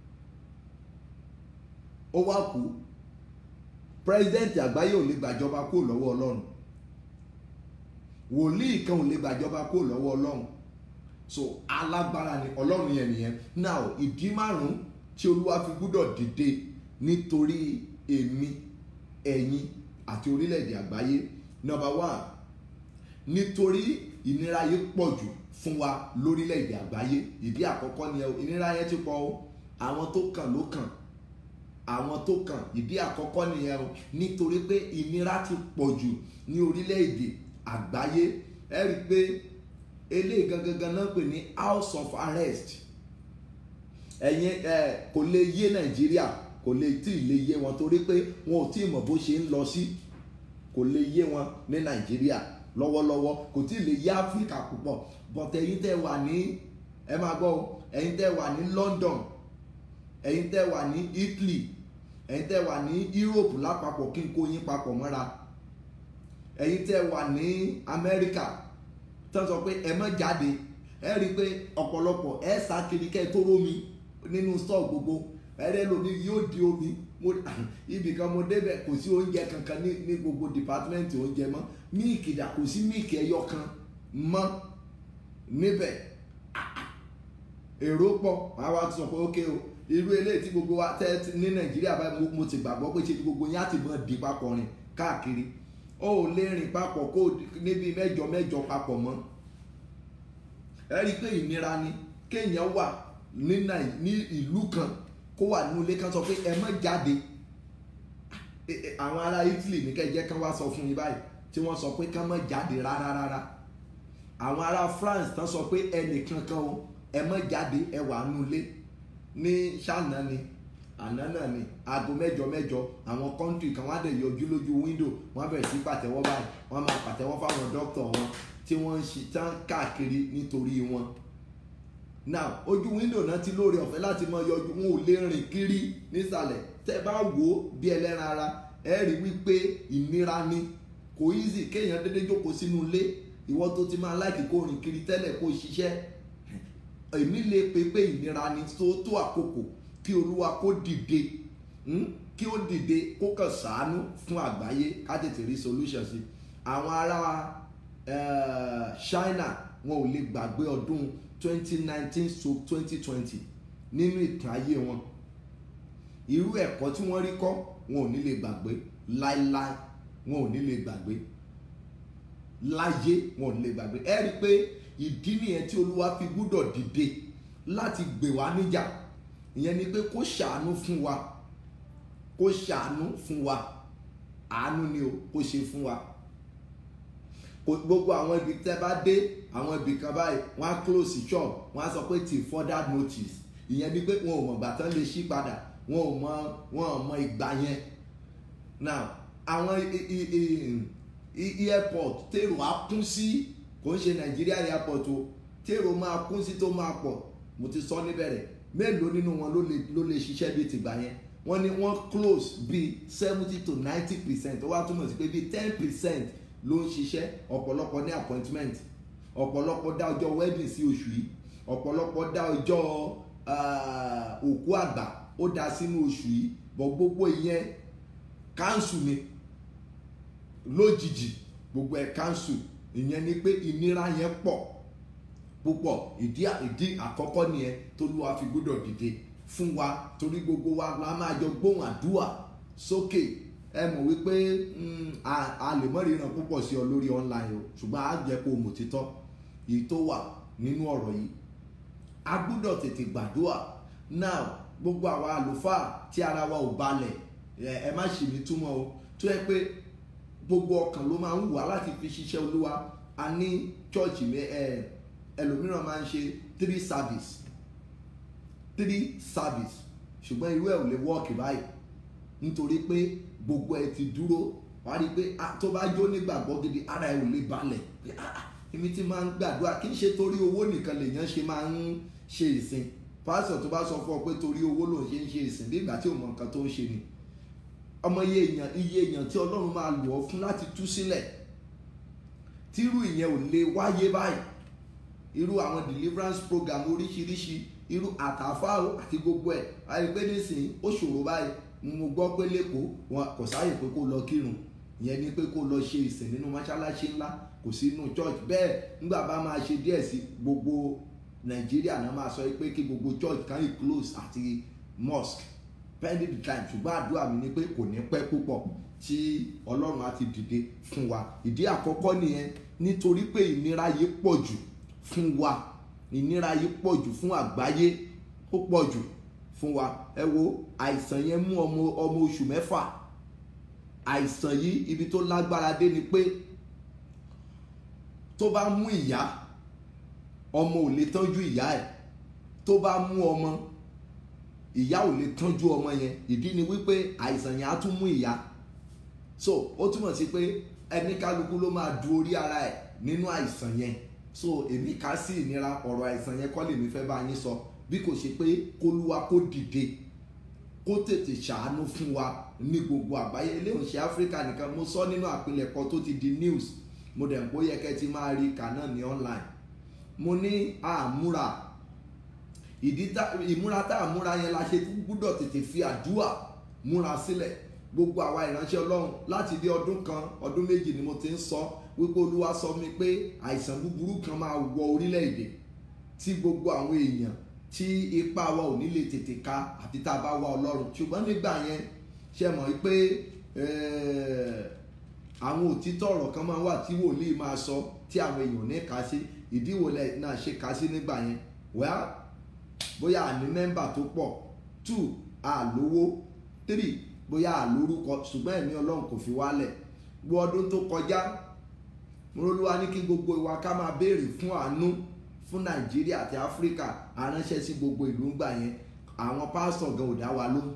[SPEAKER 2] ó wá kú pírẹsidẹ́ǹtì àgbáyé ò lè gbàjọba kúrò lọ́wọ́ ọlọ́run wòlíì kan ò lè gbàjọba kó lọ́wọ́ ọlọ́run so alágbára ni ọlọ́run yẹn nìyẹn now ìdí márùn-ún tí olúwa fi gbúdọ̀ dìde nítorí èmi ẹ̀yin àti orílẹ̀-èdè àgbáyé number one nítorí ìnira yìí pọ̀ jù fún wa lórílẹ̀-èdè àgbáyé ìdí àkọ́kọ́ ni ìnira yẹn ti pọ̀ o àwọn tó kàn ló kàn àwọn tó kàn ìdí àkọ́kọ́ nìyẹn o nítorí pé ìnira ti pọ̀ jù ní orílẹ̀-èdè àgbáyé ẹ rí i pé eléyìí gangan náà pè ní house of arrest ẹ̀yin ẹ kò lè yé nàìjíríà kò lè tí ì lè yé wọn torí pé wọn ò tí ì mọ̀ bó ṣe ń lọ sí kò lè yé wọn ní nàìjíríà lọ́wọ́lọ́wọ́ kò tí ì lè yé áfíríkà púpọ̀ but ẹ̀yin tẹ́ wà ní ẹ máa gbọ́ ẹ̀yin tẹ́ wà ní london ẹ̀yin tẹ́ wà ní italy ẹ̀yin tẹ́ wà ní europe lápapọ̀ kí n kó yín papọ̀ mọ́ra ẹ̀yin tẹ́ wà ní amẹ́ríkà tán sọ pé ẹ má jáde ẹ rí i pé ọ̀pọ̀lọpọ̀ ẹ sá kiri kẹ́ ẹ tó rómi nínú stọọ gbogbo ẹrẹ lomi yóò di omi mo ibì kan mo débẹ̀ kò sí oúnjẹ kankan ní ní gbogbo dìpátímẹ́ǹtì oúnjẹ mọ́ míìkì dà kò sí míìkì ẹyọ kan mọ́ níbẹ̀ èrò pọ̀ àwa ti sọ pé ókè o irú eléyìí tí gbogbo wa tẹ́ ní nàìjíríà báyìí mo ti gbàgbọ́ pé ṣe gbogbo yín á ti mọ̀ di papọ̀ rìn káàkiri ó lè rìn papọ̀ kó níbi mẹ́jọ mẹ́jọ papọ̀ mọ́ ẹ rí i pé ìnira ni kéèyàn wà ní ní ìlú kan kó wà nínú ilé kan sọ pé ẹ má jáde àwọn ará Italy ní kẹjẹ kan wá sọ fún yín báyìí tí wọ́n sọ pé ká má jáde rárá rárá àwọn ará France tán sọ pé ẹnìkan kan o ẹ má jáde ẹ wà nínú ilé ní ṣáná ni àná náà ni aago mẹ́jọ mẹ́jọ àwọn kọ́ńtì kan wá dẹ̀ yọjú lójú wíńdò wọ́n bẹ̀rẹ̀ sí pàtẹ́wọ́ báyìí wọ́n máa pàtẹ́wọ́ fáwọn dókítà wọn tí wọ́n ń ṣe tán káàkiri nítorí wọn now ojú wíńdò náà ti lóore ọ̀fẹ́ láti mọ yọjú wọn ò lè rìn kiri nísàlẹ̀ tẹ́ bá wò ó bí ẹlẹ́ran ara ẹ rí wípé ìnira ni kò easy kéèyàn dédé jókòó sínú ilé ìwọ tó ti máa láìkì kó rìn kiri tẹ́lẹ̀ kó ṣiṣẹ́ èmi lè pe pé ìnira ni tó tó àkókò kí olúwa kó dìde kí ó dìde kó kàn ṣàánú fún àgbáyé ká tètè rí solution sí àwọn ará China wọn ò lè gbàgbé ọdún twenty nineteen so twenty twenty nínú ìtàn ayé wọn irú ẹ̀kọ́ tí wọ́n rí kọ́ wọn ò ní lè gbàgbé láíláí wọn ò ní lè gbàgbé láyé wọn ò ní lè gbàgbé ẹ rí i pé ìdí nìyẹn tí olúwa fi gbúdọ̀ dìde láti gbè wá níjà ìyẹn ni pé kó ṣàánú fún wa kó ṣàánú fún wa àánú ni o kó ṣe fún wa gbogbo àwọn ibi tẹ́ bá dé àwọn ibì kan báyìí wọ́n á close shop wọ́n á sọ pé till further notice ìyẹn ni pé wọn ò mọ̀ ìgbà tán lè ṣí padà wọn ò mọ̀ wọn ò mọ̀ ìgbà yẹn now àwọn airport tèrò á kún sí kò ń ṣe Nàìjíríà airport o tèrò máa kún sí tó máa pọ̀ mo ti sọ níbẹ̀rẹ̀ mélòó nínú wọn ló lè ló lè ṣiṣẹ́ bíi tìgbà yẹn wọ́n ní wọ́n close bíi seventy to ninety percent ó wá túmọ̀ sí pé bíi ten percent ló ń ṣiṣẹ́ ọ̀pọ̀lọpọ̀ ní appointment ọ̀pọ̀lọpọ̀ dá ọjọ́ wedding sí oṣù yìí ọ̀pọ̀lọpọ̀ dá ọjọ́ òkú àgbà ó dá sínú oṣù yìí bọ̀ gbogbo ìyẹn cancel ni lójijì gbogbo ẹ̀ cancel ìyẹn ni pé ìnira yẹn pọ̀ púpọ̀ ìdí ìdí àkọ́kọ́ nìyẹn t'Olúwa fi gbọ́dọ̀ dìde fún wa torí gbogbo wa la máa jọ gbóhùn àdúrà sókè ẹ mọ̀ wípé a lè mọ̀ ríran púpọ̀ sí ọ lórí online o ṣùgbọ́n a jẹ́ kó mọ̀ títọ́ èyí tó wà nínú ọ̀rọ̀ yìí a gbọ́dọ̀ tètè gbàdúrà now gbogbo àwa àlùfáà tí ara wa ò balẹ̀ ẹ má ṣì mí túmọ̀ o tó yẹ pé gbogbo ọkàn ló máa ń wù wá láti fi ṣiṣẹ́ olúwa a ní chọ́ọ̀chì ẹlòmíràn máa ń ṣe three service three service ṣùgbọ́n irú ẹ̀ ò lè wọ́ọ̀kì báyìí nítorí pé gbogbo ẹ ti dúró wàá rí i pé tó bá jó nígbàgbọ́ gidi ara ẹ ò lè balẹ̀ pé èmi ti máa ń gbàdúrà kì í ṣe torí owó nìkan lèèyàn ṣe máa ń ṣe ìsìn pásítọ̀ tó bá sọ fún ọ pé torí owó lòun ṣe ń ṣe ìsìn bí ìgbà tí ò mọ nǹkan tó ń ṣe ni ọmọ iye èèyàn iye èèyàn tí ọlọ́run máa lò ọ́ fún láti tú sílẹ̀ tírú ìyẹn ò lè wáyé báyìí irú àwọn deliverance program oríṣiríṣi irú àtàfáà àti gbogbo ẹ̀ àìpé nísìnyí ó ṣòro báyìí mo gbọ́ pé lẹ́kọ̀ọ́ wọn kò sáàyè pé kó lọ kírun ìyẹn ni pé kó lọ ṣe ìsìn nínú mọ́ṣáláṣí ńlá kò sí inú church bẹ́ẹ̀ nígbà bá máa ṣe díẹ̀ sí gbogbo nàìjíríà náà máa sọ pé kí gbogbo church kan yìí close àti mosque pending the time ṣùgbọ́n àdúrà mi ni pé kò ní pẹ́ púpọ̀ tí ọlọ́run á ti dìde fún wa ìdí àkọ́kọ́ nìyẹn nítorí pé ìnira yìí pọ̀ jù fún wa ìnira yìí pọ̀ jù fún àgbáyé ó pọ̀ jù fún wa ẹ wo àìsàn yẹn mú ọmọ ọmọ oṣù mẹ́fà àìsàn yìí ibi tó lágbára dé ni pé tó bá mú ìyá ọmọ ò lè tọ́jú ìyá ẹ̀ tó bá mú ọmọ ìyá ò lè tọ́jú ọmọ yẹn ìdí ni wípé àìsàn yẹn á tún mú ìyá so ó túmọ̀ sí pé ẹni kálukú ló máa du orí ara ẹ̀ nínú àìsàn yẹn so èmi ká sí ìnira ọ̀rọ̀ àìsàn yẹn kọ́ lèmi fẹ́ bá yín sọ bí kò ṣe pé kólúwa kó dìde kó tètè ṣàánú fún wa ní gbogbo àgbáyé eléyìí ṣe áfíríkà nìkan mo sọ nínú àpilẹ̀kọ tó ti di news mo dẹ̀ ń bó yẹ kẹ́ ti máa rí kà náà ní online mo ní àmúra ìdí tá ìmúra tá àmúra yẹn la ṣe gbúdọ̀ tètè fi àdúà múra sílẹ̀ gbogbo àwa ìránṣẹ́ ọlọ́run láti dé ọdún kan ọdún méjì ni mo ti ń sọ wípé olúwa sọ mi pé àìsàn búburú kan máa wọ orílẹ̀-èdè tí gbogbo àwọn èèyàn tí ipa wa ò ní lè tètè ka àti tá a bá wá ọlọ́run ṣùgbọ́n nígbà yẹn ṣe mọ̀ pé àwọn òtítọ́ ọ̀rọ̀ kan máa wà tí wòlíì máa sọ tí àwọn èèyàn ní ká sí ìdíwò náà ṣe ká sí nígbà yẹn well bóyá àní mẹ́mbà tó pọ̀ two àlówó three bóyá àlórúkọ ṣùgbọ́n ẹ̀mí ọlọ́run kò fi wálẹ̀ gbọ́ ọdún tó kọjá mọ́lúwa ní kí gbogbo ìwà ká máa béèrè fún àánú fún nàìjíríà àti áfíríkà aránṣẹ́ sí gbogbo ìlú ńgbà yẹn àwọn pásítọ̀ gan ò dá wa lóhùn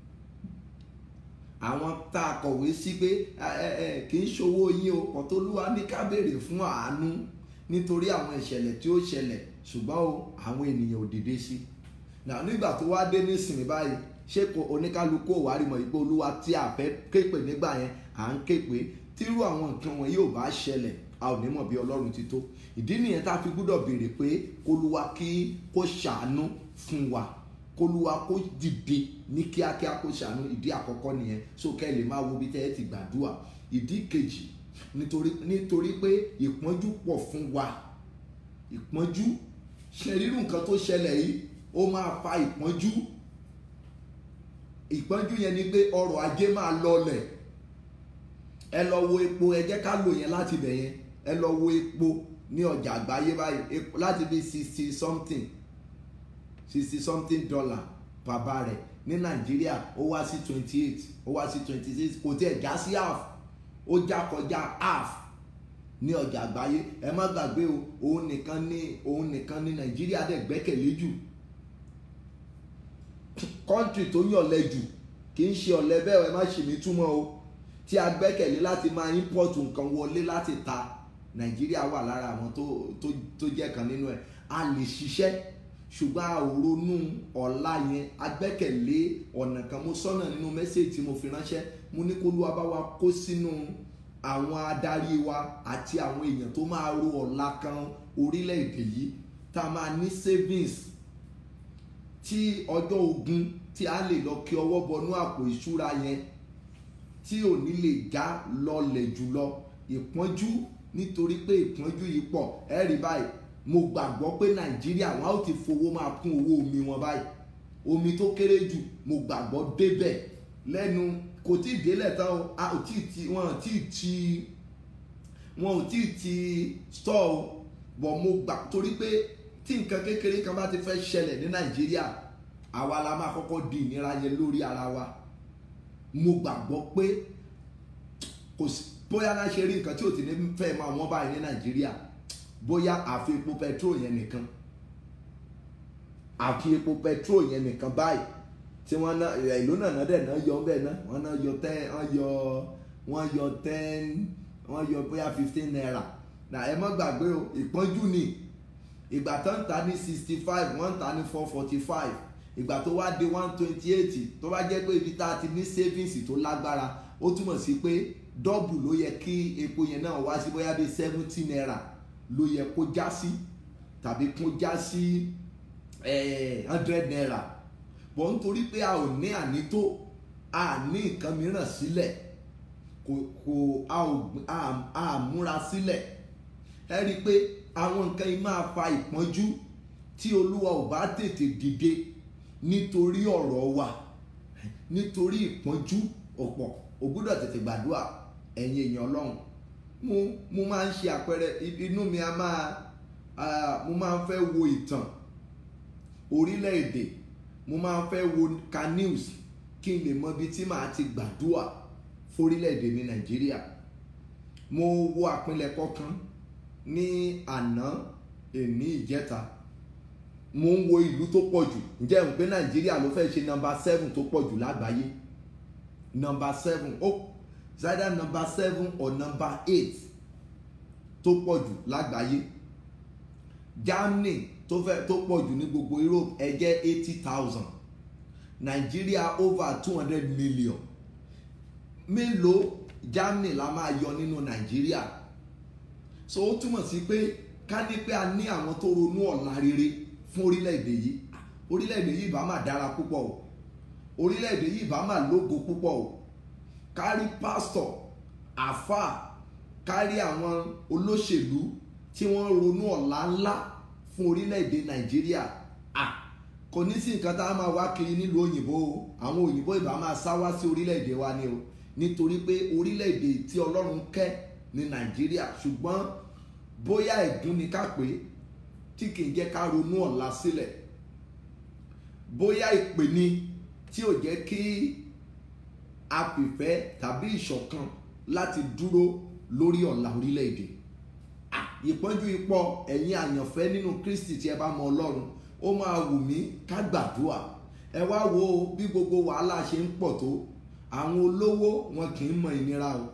[SPEAKER 2] àwọn tá a kọ̀wé sí pé kì í ṣòwò yín o kọ̀tọ́lúwa ní ká béèrè fún àánú nítorí àwọn ìṣẹ̀lẹ̀ tí ó ṣẹlẹ̀ ṣùgbọ́n o àwọn ènìyàn ò dìde sí náà nígbà tó wá dé nísìnyí báyìí ṣé kò oníkálukú ò wá rí mọ̀ ìpè olúwa tí a fẹ́ képe nígbà yẹn à ń képe tírú àwọn nǹkan wọn yóò bá ṣẹlẹ̀ a ò ní mọ̀ bí ọlọ́run ti tó ìdí nìyẹn tá a fi gbúdọ̀ béèrè pé kólúwa kí kó ṣàánú fún wa kólúwa kó dìde ní kíákíá kó ṣàánú ìdí àkọ́kọ́ nìyẹn so kẹ́ ẹ lè máa wo bí tẹ́ ẹ ti gbàdúrà ìdí kejì nítorí nítorí pé ìpọ́njú pọ̀ fún wa ìpọ́njú ṣe rírun nǹkan tó ṣẹlẹ̀ yìí ó máa fa ìpọ́njú ìpọ́njú yẹn ni pé ọrọ̀ ajé máa lọlẹ̀ ẹ lọ wo epo ẹ jẹ́ ká lò yẹn láti bẹ̀ yẹn ẹ lọ wo epo ní ọjà àgbáyé báyìí láti bí sixty something sixty something dollar per barrel ní nàìjíríà ó wá sí twenty eight ó wá sí twenty six kò tiẹ̀ já sí half ó já kọjá half ní ọjà àgbáyé ẹ má gbàgbé o òun nìkan ní òun nìkan ní nàìjíríà dẹ̀ gbẹ́kẹ̀lé jù kọ́ńtì tó yọ̀lẹ̀ jù kì í ṣe ọ̀lẹ bẹ́ẹ̀ ẹ má ṣì mí túmọ̀ o tí a gbẹ́kẹ̀lé láti máa import nǹkan wọlé láti ta nàìjíríà wà lára àwọn tó tó tó jẹ́ kan nínú ẹ̀ a lè ṣiṣẹ́ ṣùgbọ́n a ò ronú ọ̀la yẹn a gbẹ́kẹ̀lé ọ̀nà kan mo sọ́nà nínú mẹ́sẹ̀jì tí mo fi ránṣẹ́ mo ní kó lúwa bá wa kó sínú àwọn adarí wa àti àwọn èèyàn tó máa ro ọ̀la kan orílẹ̀-èdè yìí tá a máa ní savings tí ọjọ́ ogun tí a lè lọ kí ọwọ́ bọnú àpò ìṣúra yẹn tí ò ní lè já lọlẹ̀ jùlọ ìpọ́njú nítorí pé ìpọ́njú yìí pọ̀ ẹ rí báyìí mo gbàgbọ́ pé nàìjíríà wọn á ti fowó máa kún owó omi wọn báyìí omi tó kéré jù mo gbàgbọ́ débẹ̀ lẹ́nu kò tí ì délẹ̀ tán o a ò tí ì ti wọn ò tí ì ti wọn ò tí ì ti store o bọ̀ mo gbà torí pé tí nǹkan kékeré kan bá ti fẹ́ ṣẹlẹ̀ ní nàìjíríà àwa la máa kọ́kọ́ di ìnira yẹn lórí ara wa mo gbàgbọ́ pé kò sí bóyá náà ṣe rí nǹkan tí ò ti ní fẹ́ máa wọ́n báyìí ní nàìjíríà bóyá àfi epo petrol yẹn nìkan àfi epo petrol yẹn nìkan báyìí tí wọ́n ná ìlú náà náà dẹ̀ náà yọ bẹ́ẹ̀ náà wọ́n náà yọ ten wọ́n yọ wọ́n yọ ten wọ́n yọ bóyá fifteen naira nà ẹ má gbàgbé o ìpọ́njú ni ìgbà tó ń ta ní sixty five wọ́n ń ta ní four forty five ìgbà tó wá dé one twenty eight tó bá jẹ́ pé ibi tá a ti ní savings tó lágbára ó túmọ̀ sí pé dọ́bù ló yẹ kí epo yẹn náà wá sí bóyá bíi seventy naira ló yẹ kó já sí tàbí kó já sí hundred naira bọ̀ nítorí pé a ò ní ànító a ní nǹkan mìíràn sílẹ̀ kò kò a ò a a múra sílẹ̀ ẹ rí i pé àwọn nǹkan yìí máa fa ìpọ́njú tí olúwa ò bá tètè dìde nítorí ọ̀rọ̀ wa nítorí ìpọ́njú ọ̀pọ̀ ò gbọ́dọ̀ tètè gbàdúrà ẹ̀yin èèyàn ọlọ́run mo mo máa ń ṣe àpẹẹrẹ inú mi a máa ah, mo máa ń fẹ́ wo ìtàn orílẹ̀-èdè mo máa ń fẹ́ wo ka news kí n lè mọ ibi tí màá ti gbàdúrà fórílẹ̀-èdè mi nàìjíríà mo wo àpilẹ̀kọ kan ní àná èní ìjẹta mo ń wo ìlú tó pọ̀ jù ǹjẹ́ ń pé nàìjíríà ló fẹ́ ṣe nọmba seven tó pọ̀ jù lágbàáyé nọmba seven ó either nọmba seven or nọmba eight tó pọ̀ jù lágbàáyé germany tó fẹ́ tó pọ̀ jù ní gbogbo europe ẹ jẹ́ eighty thousand nàìjíríà over two hundred million mélòó germany la máa yọ nínú nàìjíríà so ó túmọ̀ sí pé ká ní pé a ní àwọn tó ronú ọ̀la rere fún orílẹ̀-èdè yìí orílẹ̀-èdè yìí bá máa dára púpọ̀ o orílẹ̀-èdè yìí bá máa lógo púpọ̀ o kárí pásítọ̀ àáfàá kárí àwọn olóṣèlú tí wọ́n ronú ọ̀la ńlá fún orílẹ̀-èdè nàìjíríà ah kò ní sí nǹkan tá a máa wá kiri nílùú òyìnbó o àwọn òyìnbó ìbá máa sá wá sí orílẹ̀-èdè wa ni o nítorí pé orílẹ̀-èdè tí ọlọ́run kẹ́ ní nàìjíríà ṣùgbọ́n bóyá ẹ̀gún ni ká pé tí kì í jẹ́ ká ronú ọ̀la sílẹ̀ bóyá ìpè ni tí ò jẹ́ kí a fìfẹ́ tàbí ìṣọ̀kan láti dúró lórí ọ̀la orílẹ̀-èdè Ah, ìpọ́njú ipò ẹ̀yin àyànfẹ́ nínú kristi tí ẹ bá mọ ọlọ́run ó máa wù mí ká gbàdúrà ẹ wá wo bí gbogbo wàhálà ṣe ń pọ̀ tó àwọn olówó wọn kì í mọ ìnira o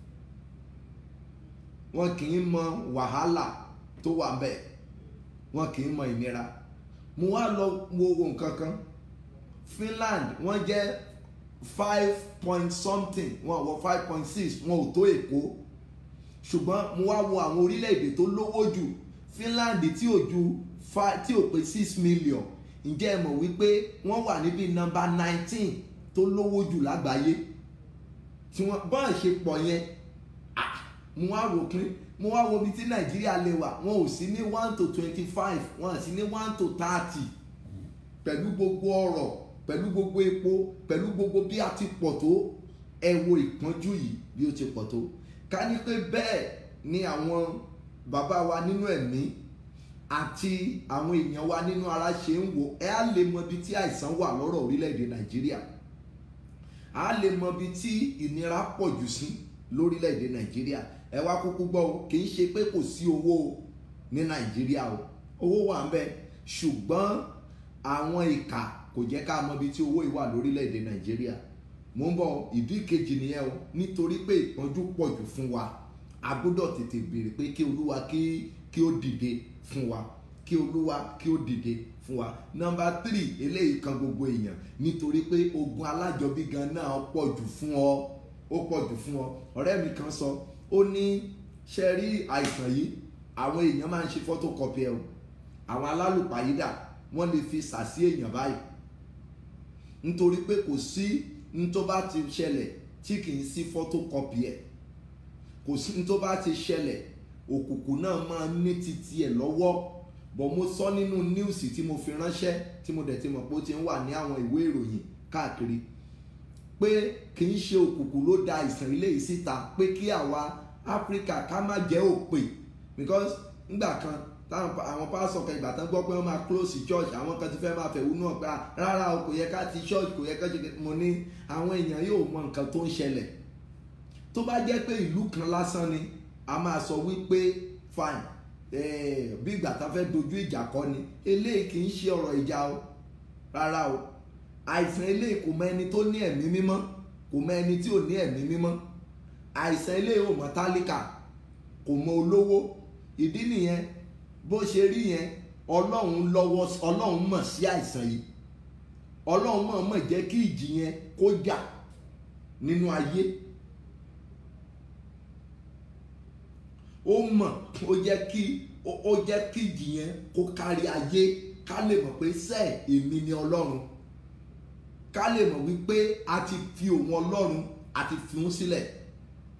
[SPEAKER 2] wọn kì í mọ wàhálà tó wà bẹ́ẹ̀ wọn kì í mọ ìnira mo wá lọ wo nǹkan kan Finland wọ́n jẹ́ five point something wọn wọ five point six wọn ò tó Èkó ṣùgbọ́n mo wá wo àwọn orílẹ̀-èdè tó lówó jù Finland tí ò ju five tí ò pé six million ǹjẹ́ ẹ mọ̀ wípé wọ́n wà níbi nọ́mbà nineteen tó lówó jù lágbàáyé tí wọ́n bọ́n ṣe pọ̀ yẹn ah, mo wá wò pé mo wá wo ibi tí Nàìjíríà lè wà wọn ò sí ní one to twenty five wọn ò sí ní one to thirty pẹ̀lú gbogbo ọ̀rọ̀ pẹ̀lú gbogbo epo pẹ̀lú gbogbo bí a ti pọ̀ tó ẹ wo ìpọ́njú yìí bí ó ti pọ̀ tó ká ní pé bẹ́ẹ̀ ni àwọn bàbá wa nínú ẹ̀mí àti àwọn èèyàn wa nínú ara ṣe ń wò ẹ á lè mọ ibi tí àìsàn wà lọ́rọ̀ orílẹ̀-èdè nàìjíríà á lè mọ ibi tí ìnira pọ̀ jù sí lórílẹ̀-èdè nàìjíríà ẹ wá kúkú gbọ́ o kì í ṣe pé kò sí owó ní nàìjíríà o owó wà ń bẹ ṣùgbọ́n àwọn ìkà kò jẹ́ ká mọ ibi tí owó yìí wà lórílẹ̀-èdè nàìjíríà mo ń bọ̀ ìdí kejì nìyẹn o nítorí pé ìpọ́njú pọ̀ jù fún wa a gbọ́dọ̀ tètè béèrè pé kí olúwa kí kí ó dìde fún wa kí olúwa kí ó dìde fún wa nọ́mbà tírì eléyìí kan gbogbo èèyàn nítorí pé ogun alájọbí gan náà pọ̀ jù fún ọ ó pọ̀ jù fún ọ ọ̀rẹ́ mi kan sọ ó ní ṣe rí àìsàn yìí àwọn èèyàn máa ń ṣe photocopy ẹ o àwọn alálùpàyídà wọ́n lè fi sàsí èèyàn báyìí nítorí pé kò sí ní tó bá ti ṣẹlẹ̀ tí kì í sí photocopy ẹ̀ kò sí ní tó bá ti ṣẹlẹ̀ òkùnkùn náà máa ní titi ẹ̀ lọ́wọ́ bọ̀ mo sọ nínú níùsì tí mo fi ránṣẹ́ tí mo dẹ̀ ti mọ̀ pé ó ti ń wà ní àwọn ìwé ìròyìn káàkiri pé kì í ṣe òkùnkùn ló da àìsàn ilé yìí síta pé kí àwa áfíríkà ká má jẹ́ òpè because ńgbà kan táwọn àwọn pásọ kan ìgbà tán gbọ́ pé wọ́n máa close church àwọn kan ti fẹ́ máa fẹ̀hónú náà pé rárá o kò yẹ ká ti church kò yẹ ká ṣe mo ní àwọn èèyàn yóò mọ nǹkan tó ń ṣẹlẹ̀ tó bá jẹ́ pé ìlú kan lásán ni a máa sọ wípé fine bí ìgbà tá fẹ́ dojú ìjà kọ ni eléyìí kì í ṣe ọ̀rọ̀ ìjà o rárá o àìsàn eléyìí kò mọ ẹni tó ní ẹ̀mí mímọ́ kò mọ ẹni tí ò ní ẹ̀mí mímọ́ àìsàn eléyìí ò mọ tálíkà kò mọ olówó ìdí nìyẹn bó ṣe rí yẹn ọlọ́run lọ́wọ́ ọlọ́run mọ̀ sí àìsàn yìí ọlọ́run mọ̀ mọ̀ jẹ́ kí ìjì yẹn kó jà nínú ayé ó mọ̀ ó jẹ́ kí ó jẹ́ kí ìjì yẹn kó kárí ayé ká lè mọ̀ pé sẹ́ẹ̀ èmi ni ọlọ́run ká lè mọ̀ wípé a ti fi òun ọlọ́run a ti fi òun sílẹ̀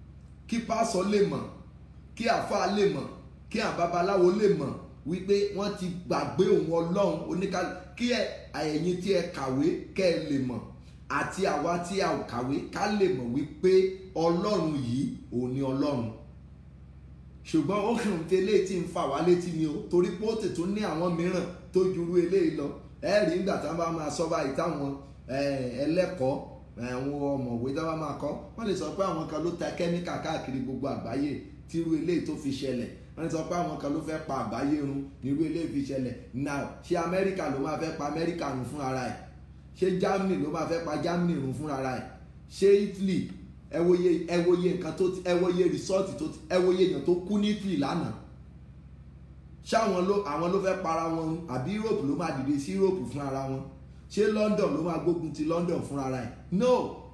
[SPEAKER 2] kí pásọ lè mọ̀ kí àáfàá lè mọ̀ kí àwọn babaláwo lè mọ̀ wípé wọ́n ti gbàgbé òun ọlọ́run oníkálù kí ẹ̀yin tí ẹ kàwé kẹ́ ẹ lè mọ̀ àti àwa tí a ò kàwé ká lè mọ̀ wípé ọlọ́run yìí òun ni ọlọ́run ṣùgbọ́n ó hàn tí eléyìí tí ń fà wá létí ni o torí pé ó ti tún ní àwọn mìíràn tó jurú eléyìí lọ ẹ rí nígbà tí wọ́n bá máa sọ báyìí táwọn ẹlẹ́kọ̀ọ́ àwọn ọ̀mọ̀wé tí wọ́n máa kọ́ wọ́n lè sọ pé àwọn kan ló ta kẹ́míkà káàkiri gbogbo àgbáyé tírú eléyìí tó fi ṣẹlẹ̀ wọ́n lè sọ pé àwọn kan ló fẹ́ pa àgbáyé run nírú eléyìí fi ṣẹlẹ̀ now ṣé amẹ́ríkà ló máa fẹ́ pa amẹ́ríkà run fún ara ẹ̀ ṣé germany ló máa fẹ́ pa germany run fún ara ẹ̀ ṣé italy ẹ wòye ẹ wòye nǹkan tó ti ẹ wòye resort tó ti ẹ wòye èèyàn tó kú ní italy lánàá ṣáwọn ló àwọn ló fẹ́ para wọn àbí europe ló máa dìde sí europe fún ara wọn ṣé london ló máa gbógun ti london fún ara ẹ̀ no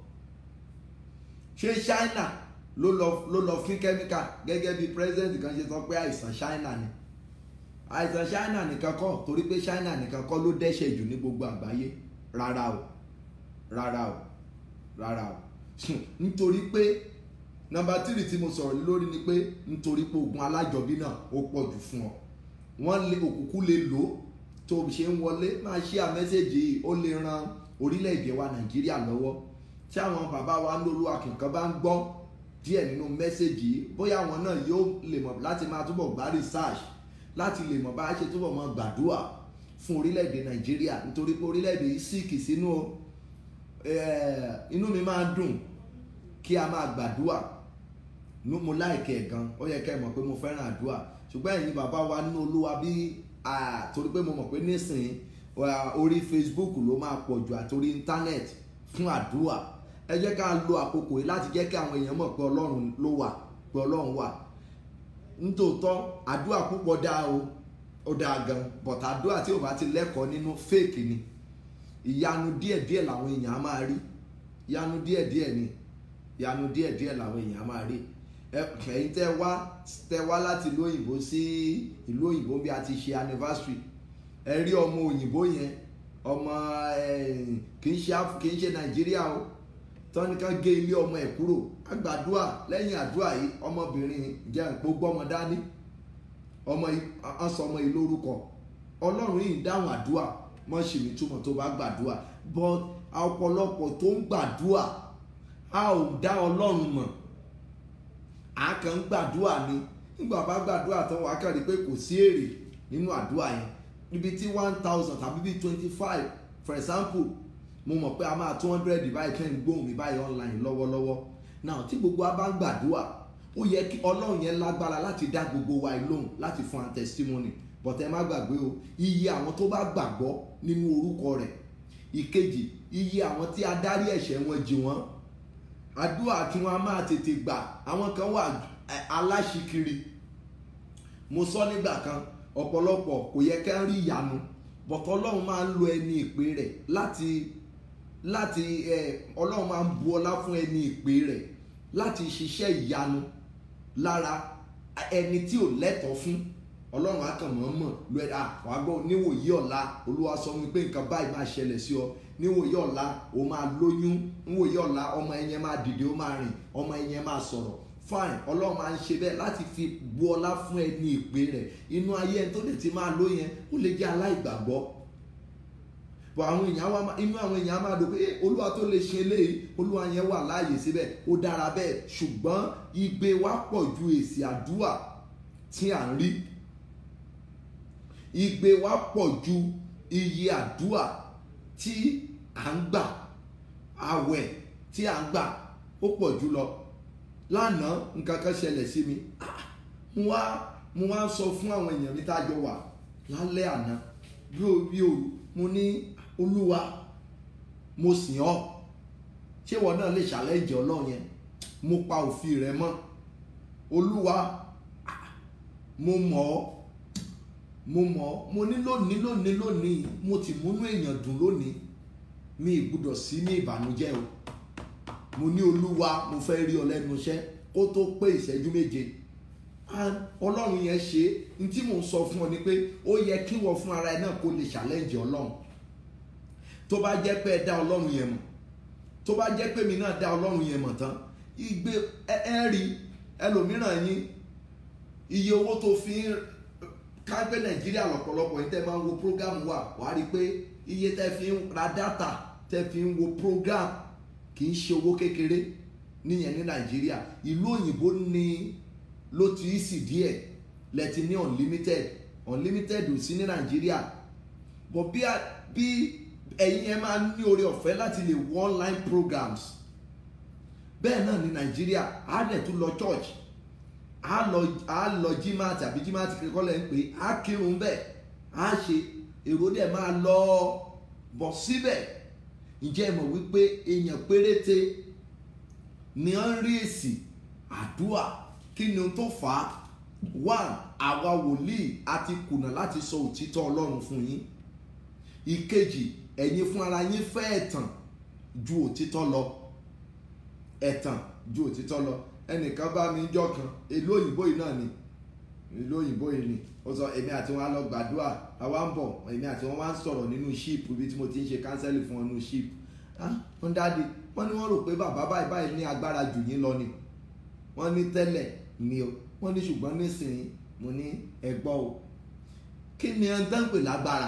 [SPEAKER 2] ṣé china ló lọ ló lọ fín kẹ́míkà gẹ́gẹ́ bí president kan ṣe sọ pé àìsàn china ni àìsàn china nìkan kọ́ torí pé china nìkan kọ́ ló dẹ́ṣẹ̀ jù ní gbogbo àgbáyé rárá o rárá o rárá o nítorí pé nọ́mbà tírì tí mo sọ̀rọ̀ lórí ni pé nítorí pé ogun alájọbí náà ó pọ̀ jù fún ọ wọ́n lé òkùnkùn lè lò ó tó ṣe ń wọlé máa ṣí à mẹ́sẹ̀gì yìí ó lè ran orílẹ̀-èdè wa nàìjíríà lọ́wọ́ tí àwọn bàbá wa ń lólu akẹ́kọ̀ọ́ bá ń gbọ́ díẹ̀ nínú mẹ́sẹ̀gì yìí bóyá àwọn náà yóò lè mọ̀ láti máa túbọ̀ gbá research láti lè mọ̀ bá a ṣe túbọ̀ mọ̀ gbàdúrà fún orílẹ̀-èdè nàìjíríà nítorí pé orílẹ̀-èdè yìí síkì sínú inú mi máa ń dùn kí a máa gbàdúrà mo láìkẹ́ gan ó yẹ kẹ́ ẹ mọ̀ pé mo fẹ́ràn àdúrà ṣùgbọ́n ẹ̀yin bàbá wa nínú olúwa bí torí pé mo mọ̀ pé nísìnyí orí facebook ló máa pọ̀ jù àtòrí internet fún àdúrà ẹ jẹ́ ká lo àkókò yìí láti jẹ́ kí àwọn èèyàn mọ̀ pé ọlọ́run ló wà pé ọlọ́run wà nítòótọ́ àdúrà púpọ̀ dáa o ó dáa gan but àdúrà tí ò bá ti lẹ́kọ̀ọ́ nínú fake ni ìyanu díẹ̀díẹ̀ làwọn èèyàn á máa rí ìyanu díẹ̀díẹ̀ ni ìyanu díẹ̀díẹ̀ làwọn èèyàn á máa rí ẹ̀yin tẹ́ wá tẹ́ wá láti ìlú òyìnbó sí ìlú òyìnbó bí a ti ṣe anniversary ẹ rí ọmọ òyìnbó yẹn ọmọ kì í ṣe kì í ṣe nàìjíríà o tọ́nìkan gé ilé ọmọ ẹ̀ kúrò àgbàdua lẹ́yìn àdúrà yìí ọmọbìnrin jẹ́ nǹkó gbọ́mọ dání ọmọ ọsọmọ yìí lórúkọ ọlọ́run yìí dáhùn àdúrà mọ́ ṣì ní túmọ̀ tó bá gbàdúrà but ọ̀pọ̀lọpọ̀ tó ń gbàdúrà a ò dá ọlọ́run mọ̀ a kàn ń gbàdúrà ni nígbà bá gbàdúrà tán wàá kàn rí pé kò sí èrè nínú àdúrà yẹn ibi tí one thousand tàbí bíi twenty five for example mo mọ̀ pé a máa two hundred báyìí kẹ́ ń gbóhùn mi báyìí online lọ́wọ́lọ́wọ́ now tí gbogbo wa bá ń gbàdúrà ó yẹ kí ọlọ́run yẹn lágbára láti dá gbogbo wa lóhùn láti fún wa testimony but ẹ má gbàgbé o iye àwọn tó bá gbàgbọ́ nínú orúkọ rẹ̀ ìkejì iye àwọn tí a dárí ẹ̀ṣẹ̀ wọn jì wọ́n àdúrà tí wọn a máa tètè gbà àwọn kan wà aláṣikiri mo sọ nígbà kan ọ̀pọ̀lọpọ̀ kò yẹ ká rí ìyanu bọ̀tọ̀ ọlọ́run máa ń lo ẹni ìpè rẹ̀ láti láti ẹ ọlọ́run máa ń bu ọlá fún ẹni ìpè rẹ̀ láti ṣiṣẹ́ ìyanu lára ẹni tí ò lẹ́tọ̀ọ́ fún ọlọ́run akànmọ́mọ́ lu ẹ̀ wàá gbọ́ níwòyí ọ̀la olúwa sọ mi pé nǹkan báyìí máa ṣẹlẹ̀ sí ọ níwòyí ọ̀la o máa lóyún níwòyí ọ̀la ọmọ ẹ̀yẹn máa dìde ó máa rìn ọmọ ẹ̀yẹn máa sọ̀rọ̀ fine ọlọ́run máa ń ṣe bẹ́ẹ̀ láti fi bu ọlá fún ẹni ìpè rẹ̀ inú ayé ẹni tó lè ti máa ló yẹn ó lè jẹ́ aláìgbàgbọ́ bọ̀ àwọn èèyàn wa inú àwọn èèyàn máa dùn pé olúwa tó lè ṣe eléyìí olúwa yẹn wà láàyè síbẹ̀ ó dára bẹ́ẹ̀ ṣùgbọ́n igbe wa pọ̀ ju èsì àdúrà tí à ń rí igbe wa pọ̀ ju iye àdúrà tí à ń gbà àwẹ̀ tí à ń gbà ó pọ̀ jù lọ lánàá nǹkan kan ṣẹlẹ̀ sí mi mo wá mo wá sọ fún àwọn èèyàn mi tá a jọ wà lálẹ́ àná bí o bí o mo ní olúwa mo sìn ọ́ ṣé ìwọ náà lè ṣàlẹ́jì ọlọ́run yẹn mo pa òfin rẹ mọ́ olúwa mo mọ̀ ọ́ mo mọ̀ ọ́ mo ní lónìí lónìí lónìí mo ti múnú èèyàn dùn lónìí mi ì gbúdọ̀ sí ní ìbànújẹ́ o mo ní olúwa mo fẹ́ rí ọ lẹ́nu iṣẹ́ kó tó pé ìṣẹ́jú méje ọlọ́run yẹn ṣe ní tí mò ń sọ fún ọ ni pé ó yẹ kí wọ́n fún ara ẹ náà kó lè ṣàlẹ́ǹjì ọlọ́run tó bá jẹ́ pé ẹ dá ọlọ́run yẹn mọ̀ tó bá jẹ́ pé mi náà dá ọlọ́run yẹn mọ̀ tán igbe ẹ rí ẹlòmíràn yín iye owó tó fi ń kágbé nàìjíríà lọ́pọ̀lọpọ̀ yín tẹ́ máa ń wo program wa wàá rí i pé iye tẹ́ fi ń ra data tẹ́ fi ń wo program kì í ṣe owó kékeré níyẹn ní nàìjíríà ìlú òyìnbó ni ló ti í sì díẹ̀ lẹ́tí ní unlimited unlimited ò sí ní nàìjíríà but bí bí ẹ̀yin ẹ máa ní oore ọ̀fẹ́ láti lè wo online programs bẹ́ẹ̀ náà ní nàìjíríà á dẹ̀ tún lọ church á lọ á lọ jimá tàbí jimá ti kékeré lẹ́ ń pè á kírun bẹ́ẹ̀ á ṣe èrò dẹ̀ máa lọ bọ̀ síbẹ̀ ǹjẹ́ ẹ mọ̀ wípé èèyàn péréte ni ó ń rí èsì àdúrà kí ni ohun tó fà á one àwa wòlíì a ti kùnà láti sọ òtítọ́ ọlọ́run fún yín ìkejì ẹ̀yin fún ara yín fẹ́ ẹ̀tàn ju òtítọ́ lọ ẹ̀tàn ju òtítọ́ lọ ẹnìkan bá mi jọ́ kan èlò òyìnbó yìí náà ni èlò òyìnbó yìí ni ó sọ èmi àti wọn á lọ gbàdúrà àwa ń bọ̀ èmi àti wọn wá ń sọ̀rọ̀ nínú ṣíìpù ibi tí mo ti ń ṣe kánsẹ́lì fún wọn nínú ṣíìpù ah wọ́n dáàdi wọ́n ní wọ́n rò pé bàbá báyìí báyìí ní agbára jù yín lọ ni wọ́n ní tẹ́lẹ̀ ni o wọ́n ní ṣùgbọ́n nísìnyí mo ní ẹ̀gbọ́ o kí ni ẹ ń dán pè lágbára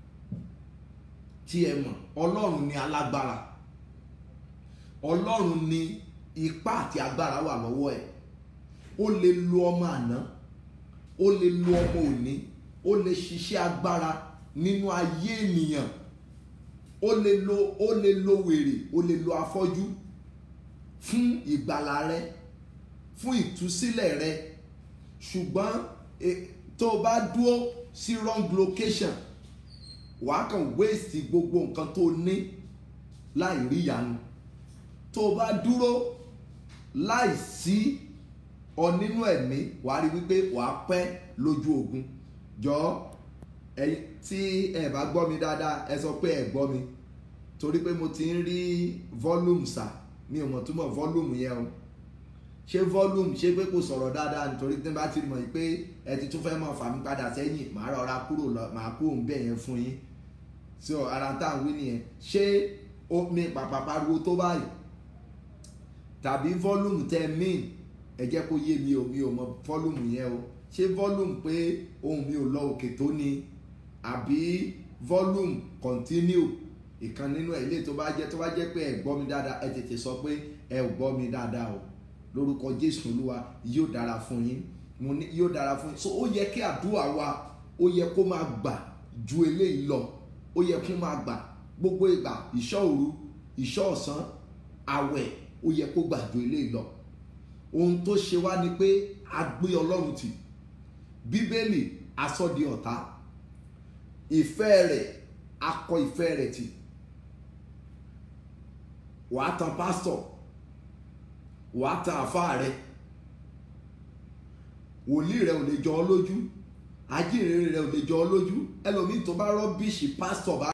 [SPEAKER 2] tí ẹ mọ̀ ọlọ́run ni alágbára ọlọ́run ni ipá àti agbára wà lọ́wọ́ ẹ̀ ó lè lo ọmọ àná ó lè lo ọmọ òní ó lè ṣiṣẹ́ agbára nínú ayé ènìyàn ó lè lo ó lè lo wèrè ó lè lo afọ́jú fún ìgbàlà rẹ fún ìtúsílẹ̀ rẹ ṣùgbọ́n tó o bá dúró sí wrong location wàá kàn waste gbogbo nǹkan tó ní láì rí ìyanu tó o bá dúró láì sí ọ nínú ẹ̀mí wàá rí wípé wàá pẹ́ lójú ogun jọ ẹ tí ẹ bá gbọ́ mi dáadáa ẹ sọ pé ẹ gbọ́ mi torí pé mo ti ń rí volume sà mi ò mọ̀ túmọ̀ volume yẹn o ṣé volume ṣé pé kò sọ̀rọ̀ dáadáa nítorí tí n bá ti mọ̀ pé ẹ ti tún fẹ́ mọ̀ fà mí padà sẹ́yìn màá rọra kúrò lọ màá kúrò ń bẹ̀ yẹn fún yín so ara tá à ń wí nìyẹn ṣé omi pàpà pariwo tó báyìí tàbí volume tẹ mean ẹ jẹ́ kó yé mi o mi ò mọ̀ volume yẹn o ṣé volume pé ohun mi ò lọ òkè tó ni àbí volume continue ìkan nínú ẹ̀ ilé tó bá jẹ́ tó bá jẹ́ pé ẹ gbọ́ mi dáadáa ẹ tètè sọ pé ẹ ò gbọ́ mi dáadáa o lórúkọ jésù olúwa yóò dára fún yín mo ní yóò dára fún yín so ó yẹ kí àdúrà wa ó yẹ kó máa gbà ju eléyìí lọ ó yẹ kó máa gbà gbogbo ìgbà ìṣọ́ òru ìṣọ́ ọ̀sán àwẹ̀ ó yẹ kó gbà ju eléyìí lọ ohun tó ṣe wá ni pé a gbé ọlọ́run tì bíbélì asọ́di ọ̀tá ìfẹ́ rẹ̀ akọ ìfẹ́ rẹ̀ tì wàá tan pásítọ̀ wàá tan àfáà rẹ̀ wòlíì rẹ̀ ò lè jọ ọ́ lójú ajínrere rẹ̀ ò lè jọ ọ́ lójú ẹlòmíì tó bá rọ́bìṣì pásítọ̀ bá